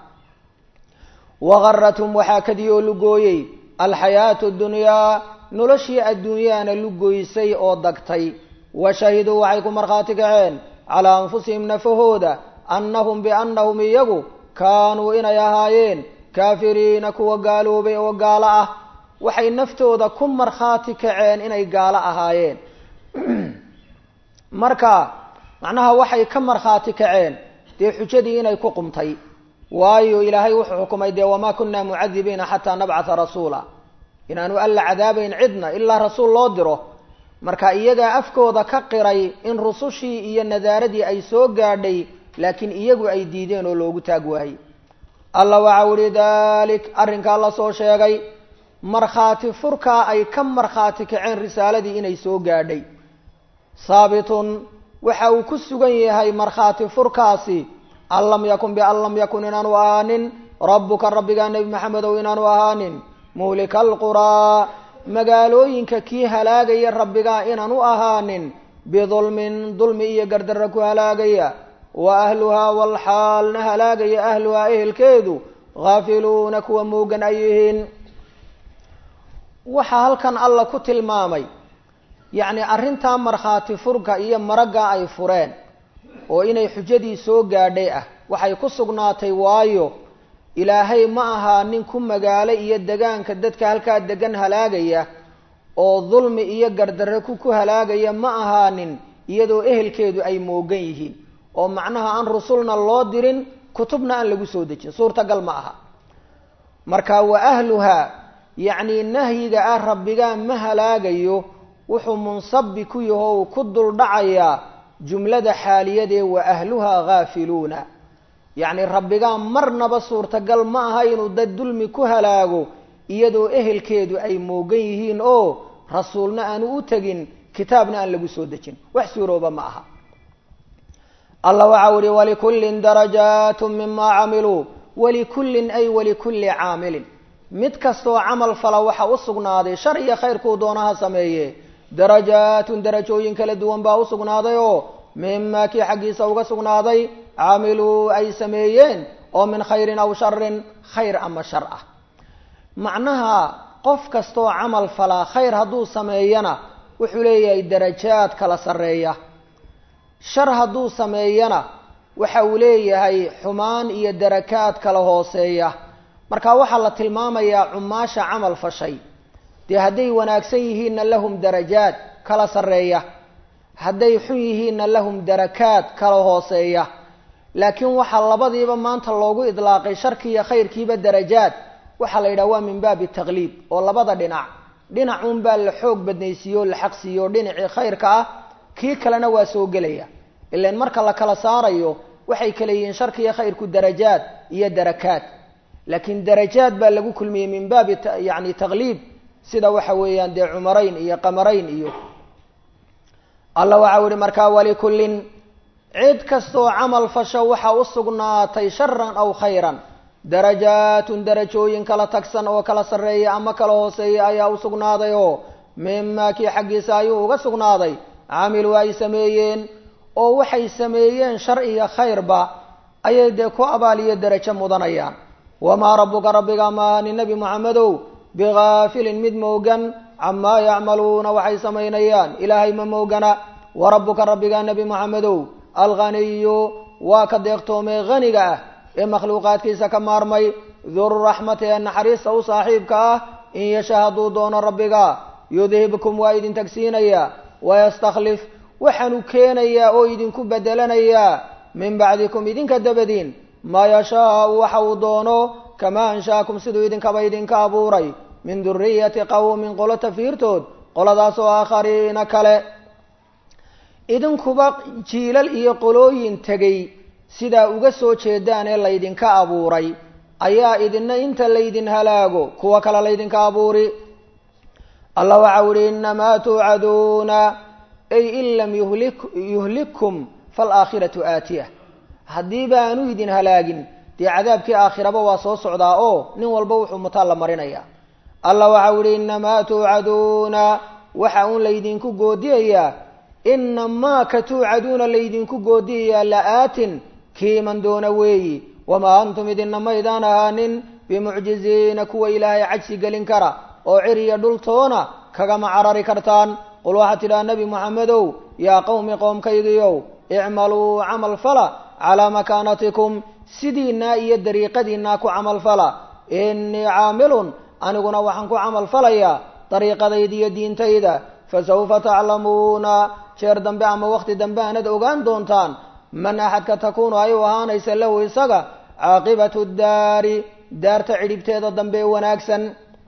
wagarathum waxaa kadii oo lugooyey alxayaatu dunyaa noloshii adduunyaana lugoysay oo dagtay wa shahiduu waxay ku markhaati kaceen calaa anfusihim nafahooda annahum biannahum iyagu kaanuu inay ahaayeen kaafiriina kuwa gaaloobay oo gaalo ah waxay naftooda ku markhaati kaceen inay gaalo ahaayeen marka macnaha waxay ka markhaati kaceen dee xujadii inay ku qumtay waayo ilaahay wuxuu xukumay dee wamaa kunna mucadibiina xataa nabcatha rasuula inaanu alla cadaabayn cidna ilaa rasuul loo diro marka iyagaa afkooda ka qiray in rusushii iyo nadaaradii ay soo gaadhay laakiin iyagu ay diideen oo loogu taag waayey alla waxa uhi dalik arrinkaa la soo sheegay markhaati furkaa ay ka markhaati kaceen risaaladii inay soo gaadhay haabitun waxa uu ku sugan yahay markhaati furkaasi an lam yakun bian lam yakun inaanu ahaanin rabbuka rabbigaa nebi maxamedow inaanu ahaanin muhlika alquraa magaalooyinka kii halaagaya rabbigaa inaanu ahaanin bidulmin dulmi iyo gardarra ku halaagaya wa ahluhaa walxaalna halaagaya ahluhaa ehelkeedu haafiluuna kuwa moogan ay yihiin waxaa halkan alla ku tilmaamay yacni arrintaa markhaati furka iyo maragga ay fureen oo inay xujadii soo gaadhay ah waxay ku sugnaatay waayo ilaahay ma ahaa nin ku magaalo iyo degaanka dadka halkaa degan halaagaya oo dulmi iyo gardarre ku ku halaagaya ma ahaanin iyadoo ehelkeedu ay moogan yihiin oo macnaha aan rusulna loo dirin kutubna aan lagu soo dejin suurtagal ma aha marka wa ahluhaa yacni nahyiga ah rabbigaa ma halaagayo wuxuu munsabi ku yaho ku duldhacayaa jumlada xaaliyadee wa ahluhaa haafiluuna yacni rabbigaa marnaba suurtagal ma aha inuu dad dulmi ku halaago iyadoo ehelkeedu ay moogan yihiin oo rasuulna aanu u tegin kitaabna aan lagu soo dejin wax suurooba ma aha allah waxau uhi walikullin darajaatu mima camiluu walikullin ay walikulli caamilin mid kastoo camal fala waxa u sugnaaday shar iyo khayrkuu doonaha sameeye darajaatun darajooyin kala duwan baa u sugnaaday oo mimaa kii xaggiisa uga sugnaaday camiluu ay sameeyeen oo min khayrin aw sharin khayr ama shar ah macnaha qof kastoo camal falaa khayr hadduu sameeyana wuxuu leeyahay darajaad kala sarreeya shar hadduu sameeyana waxa uu leeyahay xumaan iyo darakaad kala hooseeya marka waxaa la tilmaamayaa cumaasha camal fashay dee hadday wanaagsan yihiinna lahum darajaad kala sarreeya hadday xun yihiinna lahum darakaad kala hooseeya laakiin waxaa labadiiba maanta loogu idlaaqay sharkii iyo khayrkiiba darajaad waxaa la yidhaha waa min baabi taqliib oo labada dhinac dhinac un baa la xoog badnaysiiye oo la xaqsiiye oo dhinacii khayrka ah kii kalena waa soo gelaya ilan marka la kala saarayo waxay kala yihiin sharka iyo khayrku darajaad iyo darakaad laakiin darajaad baa lagu kulmiyey min baabi yani taqliib sida waxa weeyaan dee cumarayn iyo qamarayn iyo alla waxau yihi markaa walikullin cid kastoo camal fasho waxa u sugnaatay sharan aw khayran darajaatun darajooyin kala tagsan oo kala sarreeya ama kala hooseeya ayaa u sugnaaday oo mimaa kii xaggiisa ayuu uga sugnaaday camiluu ay sameeyeen oo waxay sameeyeen shar iyo khayrba ayay dee ku abaaliyo derajo mudanayaan wamaa rabbuka rabbiga maani nebi moxamedow bigaafilin mid moogan camaa yacmaluuna waxay samaynayaan ilaahay ma moogana wa rabbuka rabbiga nebi moxamedow alghaniyu waa ka deeqtoomee haniga ah ee makhluuqaadkiisa ka maarmay dururaxmati ee naxariista u saaxiibka ah in yasha hadduu doono rabbiga yudhibkum waa idin tagsiinayaa wayastakhlif waxaanu keenayaa oo idinku bedelanayaa min bacdikum idinka dabadiin maa yashaau waxa uu doono kamaa anshaakum siduu idinkaba idinka abuuray min duriyati qawmin qolo tafiirtood qoladaas oo aakhariina kale idinkuba jiilal iyo qolooyin tegay sidaa uga soo jeedaan ee laydinka abuuray ayaa idina inta laydin halaago kuwa kale laydinka abuuri allah waxau ihi inamaa tuucaduuna ay in lam yuhlikkum falaakhiratu aatiya haddii baanu idin halaagin dee cadaabkii aakhiraba waa soo socdaa oo nin walba wuxuu mutaan la marinaya allah waxau ihi inamaa tuucaduuna waxa uun laydinku goodiyayaa inamaa ka tuucaduuna laydinku goodiyayaa la-aatin kiiman doona weeyi wamaa antum idina maydaan ahaanin bimucjiziina kuwa ilaahay cajsi gelin kara oo ciriya dhultoona kagama carari kartaan qul waxaad tidhaha nebi moxamedow yaa qowmi qoomkaygiiow icmaluu camal fala calaa makaanatikum sidiinaa iyo dariiqadiinaa ku camal fala innii caamilun aniguna waxaan ku camal falayaa dariiqadayda iyo diintayda fasawfa taclamuuna jeer dambe ama waqti dambe aanad ogaan doontaan man axadka takuunu ay u ahaanaysa lahu isaga caaqibatu daari daarta cidhibteeda dambe ee wanaagsan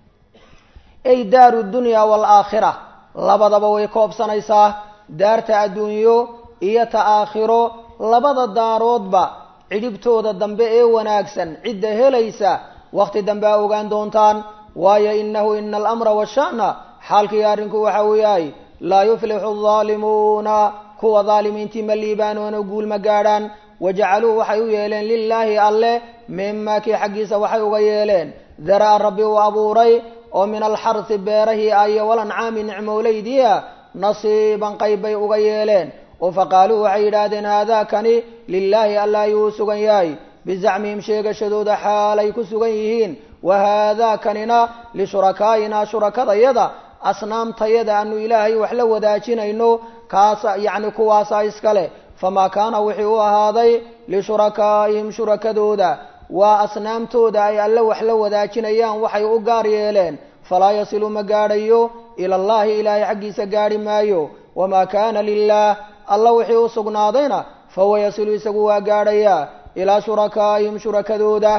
ay daaru dunya waalaakhira labadaba way koobsanaysaa daarta adduunyo iyo ta aakhiro labada daaroodba cidhibtooda dambe ee wanaagsan cidda helaysa waqti dambe a ogaan doontaan waayo inahu ina alamra washa'na xaalkii arrinku waxa uu yahay laa yuflixu aldaalimuuna kuwa daalimiintii ma liibaanoona guul ma gaadhaan wajacaluu waxay u yeeleen lilaahi alle mimaa kii xaggiisa waxay uga yeeleen daraa rabbi uu abuuray oo min alxarsi beerahii ayo walancaami nicmowleydiia nasiiban qayb bay uga yeeleen oo faqaaluu waxay yidhaahdeen haadaakani lilaahi alla ayuu u sugan yahay bizacmihim sheegashadooda xaalay ku sugan yihiin wa haadaakanina lishurakaaina shurakadayada asnaamtayada aanu ilaahay wax la wadaajinayno kaasa yacni kuwaasaa iskale famaa kaana wixii u ahaaday lishurakaa'ihim shurakadooda waa asnaamtooda ay alle wax la wadaajinayaan waxay u gaar yeeleen falaa yasilu ma gaadhayo ila allahi ilaahay xaggiisa gaadhi maayo wamaa kaana lilaah alla wixii u sugnaadayna fahuwa yasilu isagu waa gaadhayaa ilaa shurakaa'ihim shurakadooda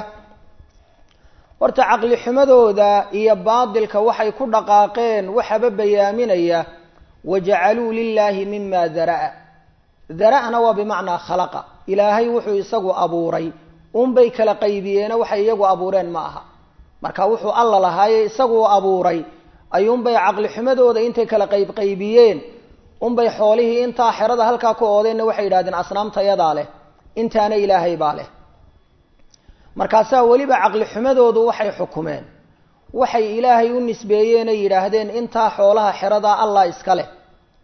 horta caqli xumadooda iyo baadilka waxay ku dhaqaaqeen waxaba bayaaminaya wajacaluu lilaahi mima dara'a dara'na waa bimacnaa khalaqa ilaahay wuxuu isagu abuuray unbay kala qaybiyeena waxay iyagu abuureen ma aha marka wuxuu alla lahaaye isaguu abuuray ayuunbay caqli xumadooda intay kala qayb qaybiyeen unbay xoolihii intaa xerada halkaa ku oodeenna waxay yidhahdeen asnaamtayadaa leh intaana ilaahay baa leh markaasaa weliba caqli xumadoodu waxay xukumeen waxay ilaahay u nisbeeyeenay yidhaahdeen intaa xoolaha xeradaa allah iska leh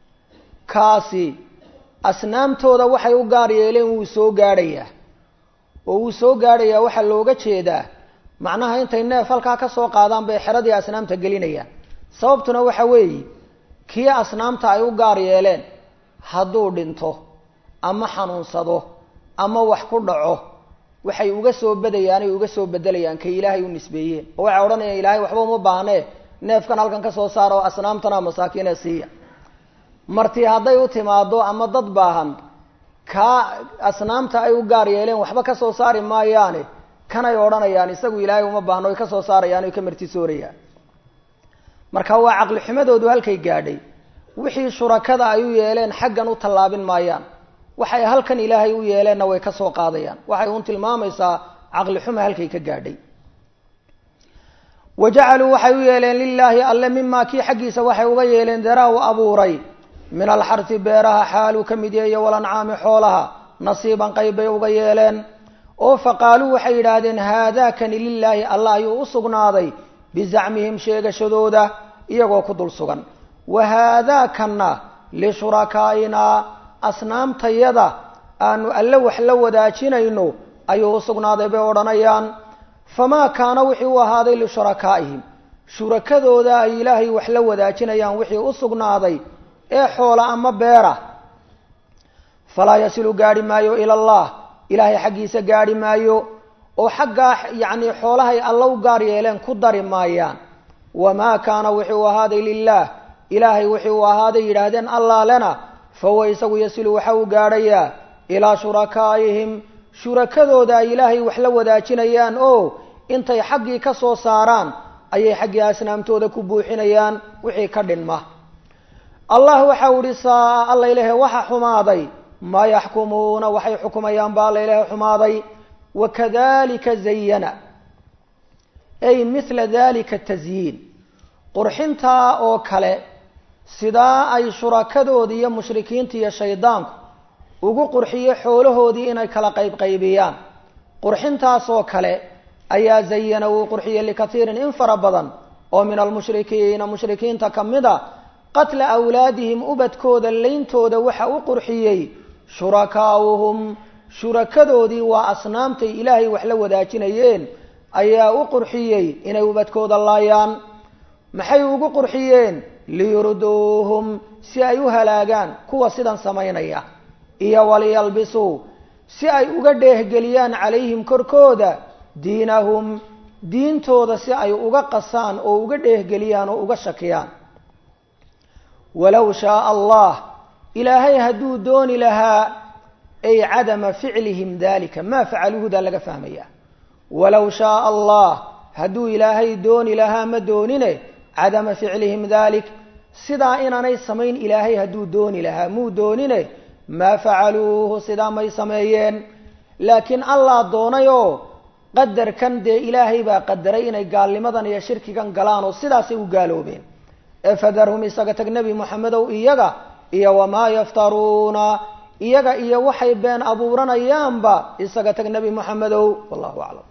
kaasi asnaamtooda waxay u gaar yeeleen wuu soo gaadhayaa oo wuu soo gaadhayaa waxaa looga jeedaa macnaha intay neef halkaa ka soo qaadaan bay xeradii asnaamta gelinayaan sababtuna waxa weeye kii asnaamta ay u gaar yeeleen hadduu dhinto ama xanuunsado ama wax ku dhaco waxay uga soo badayaan ay uga soo bedelayaan kay ilaahay u nisbeeyeen oo waxay odhanayaan ilaahay waxba uma baahnee neefkan halkan ka soo saara oo asnaamtana masaakiine siiya marti hadday u timaado ama dad baahan kaa asnaamta ay u gaar yeeleen waxba ka soo saari maayaane kanay odhanayaan isagu ilaahay uma baahno ay ka soo saarayaan oy ka martisoorayaan marka waa caqli xumadoodu halkay gaadhay wixii shurakada ay u yeeleen xaggan u tallaabin maayaan waxay halkan ilaahay u yeeleenna way ka soo qaadayaan waxay un tilmaamaysaa caqli xuma halkay ka gaadhay wa jacaluu waxay u yeeleen lilaahi alle mimaa kii xaggiisa waxay uga yeeleen daraa u abuuray min alxarsi beeraha xaaluu ka mid yahiyo walancaami xoolaha nasiiban qayb bay uga yeeleen oo faqaaluu waxay yidhaahdeen haadaakani lilaahi allah ayuu u sugnaaday bizacmihim sheegashadooda iyagoo ku dul sugan wa haadaakanna lishurakaainaa asnaamtayada aanu alle wax la wadaajinayno ayuu u sugnaaday bay odhanayaan famaa kaana wixii u ahaaday lishurakaaihim shurakadooda ay ilaahay wax la wadaajinayaan wixii u sugnaaday ee xoola ama beera falaa yasilu gaadhi maayo ila allah ilaahay xaggiisa gaadhi maayo oo xaggaa yacni xoolahay alla u gaar yeeleen ku dari maayaan wamaa kaana wixii u ahaaday lilaah ilaahay wixii uu ahaaday yidhaahdeen allaalena fahuwa isagu yasilu waxa uu gaadhayaa ilaa shurakaa'ihim shurakadooda ay ilaahay wax la wadaajinayaan oo intay xaggii ka soo saaraan ayay xaggii asnaamtooda ku buuxinayaan wixii ka dhinma allah waxau ihi saa alla ilahe waxa xumaaday maa yaxkumuuna waxay xukumayaan ba alla ilahe xumaaday wakadalika zayana ay mithla dalika tasyiin qurxintaa oo kale sidaa ay shurakadoodii iyo mushrikiinta iyo shaydaanku ugu qurxiyo xoolahoodii inay kala qaybqaybiyaan qurxintaas oo kale ayaa zayana uu qurxiyey likatiirin in fara badan oo min almushrikiina mushrikiinta ka mid a qatla awlaadihim ubadkooda leyntooda waxa u qurxiyey shurakaauhum shurakadoodii waa asnaamtay ilaahay wax la wadaajinayeen ayaa u qurxiyey inay ubadkooda laayaan maxay ugu qurxiyeen liyurduuhum si ay u halaagaan kuwa sidan samaynaya iyo waliyalbisuu si ay uga dheehgeliyaan calayhim korkooda diinahum diintooda si ay uga qasaan oo uga dheehgeliyaan oo uga shakiyaan walow shaaa allah ilaahay hadduu dooni lahaa ay cadama ficlihim dalika maa facaluuhudaa laga fahmaya walow shaaa allah hadduu ilaahay dooni lahaa ma doonine cadama ficlihim dalik sidaa inaanay samayn ilaahay hadduu dooni lahaa muu doonine maa facaluuhu sidaa may sameeyeen laakiin allah doonayoo qadarkan dee ilaahay baa qadaray inay gaalnimadan iyo shirkigan galaan oo sidaasay u gaaloobeen ee fadarhum isaga tag nebi moxamedow iyaga iyo wamaa yaftaruuna iyaga iyo waxay been abuuranayaanba isaga tag nebi moxamedow wallahu aclam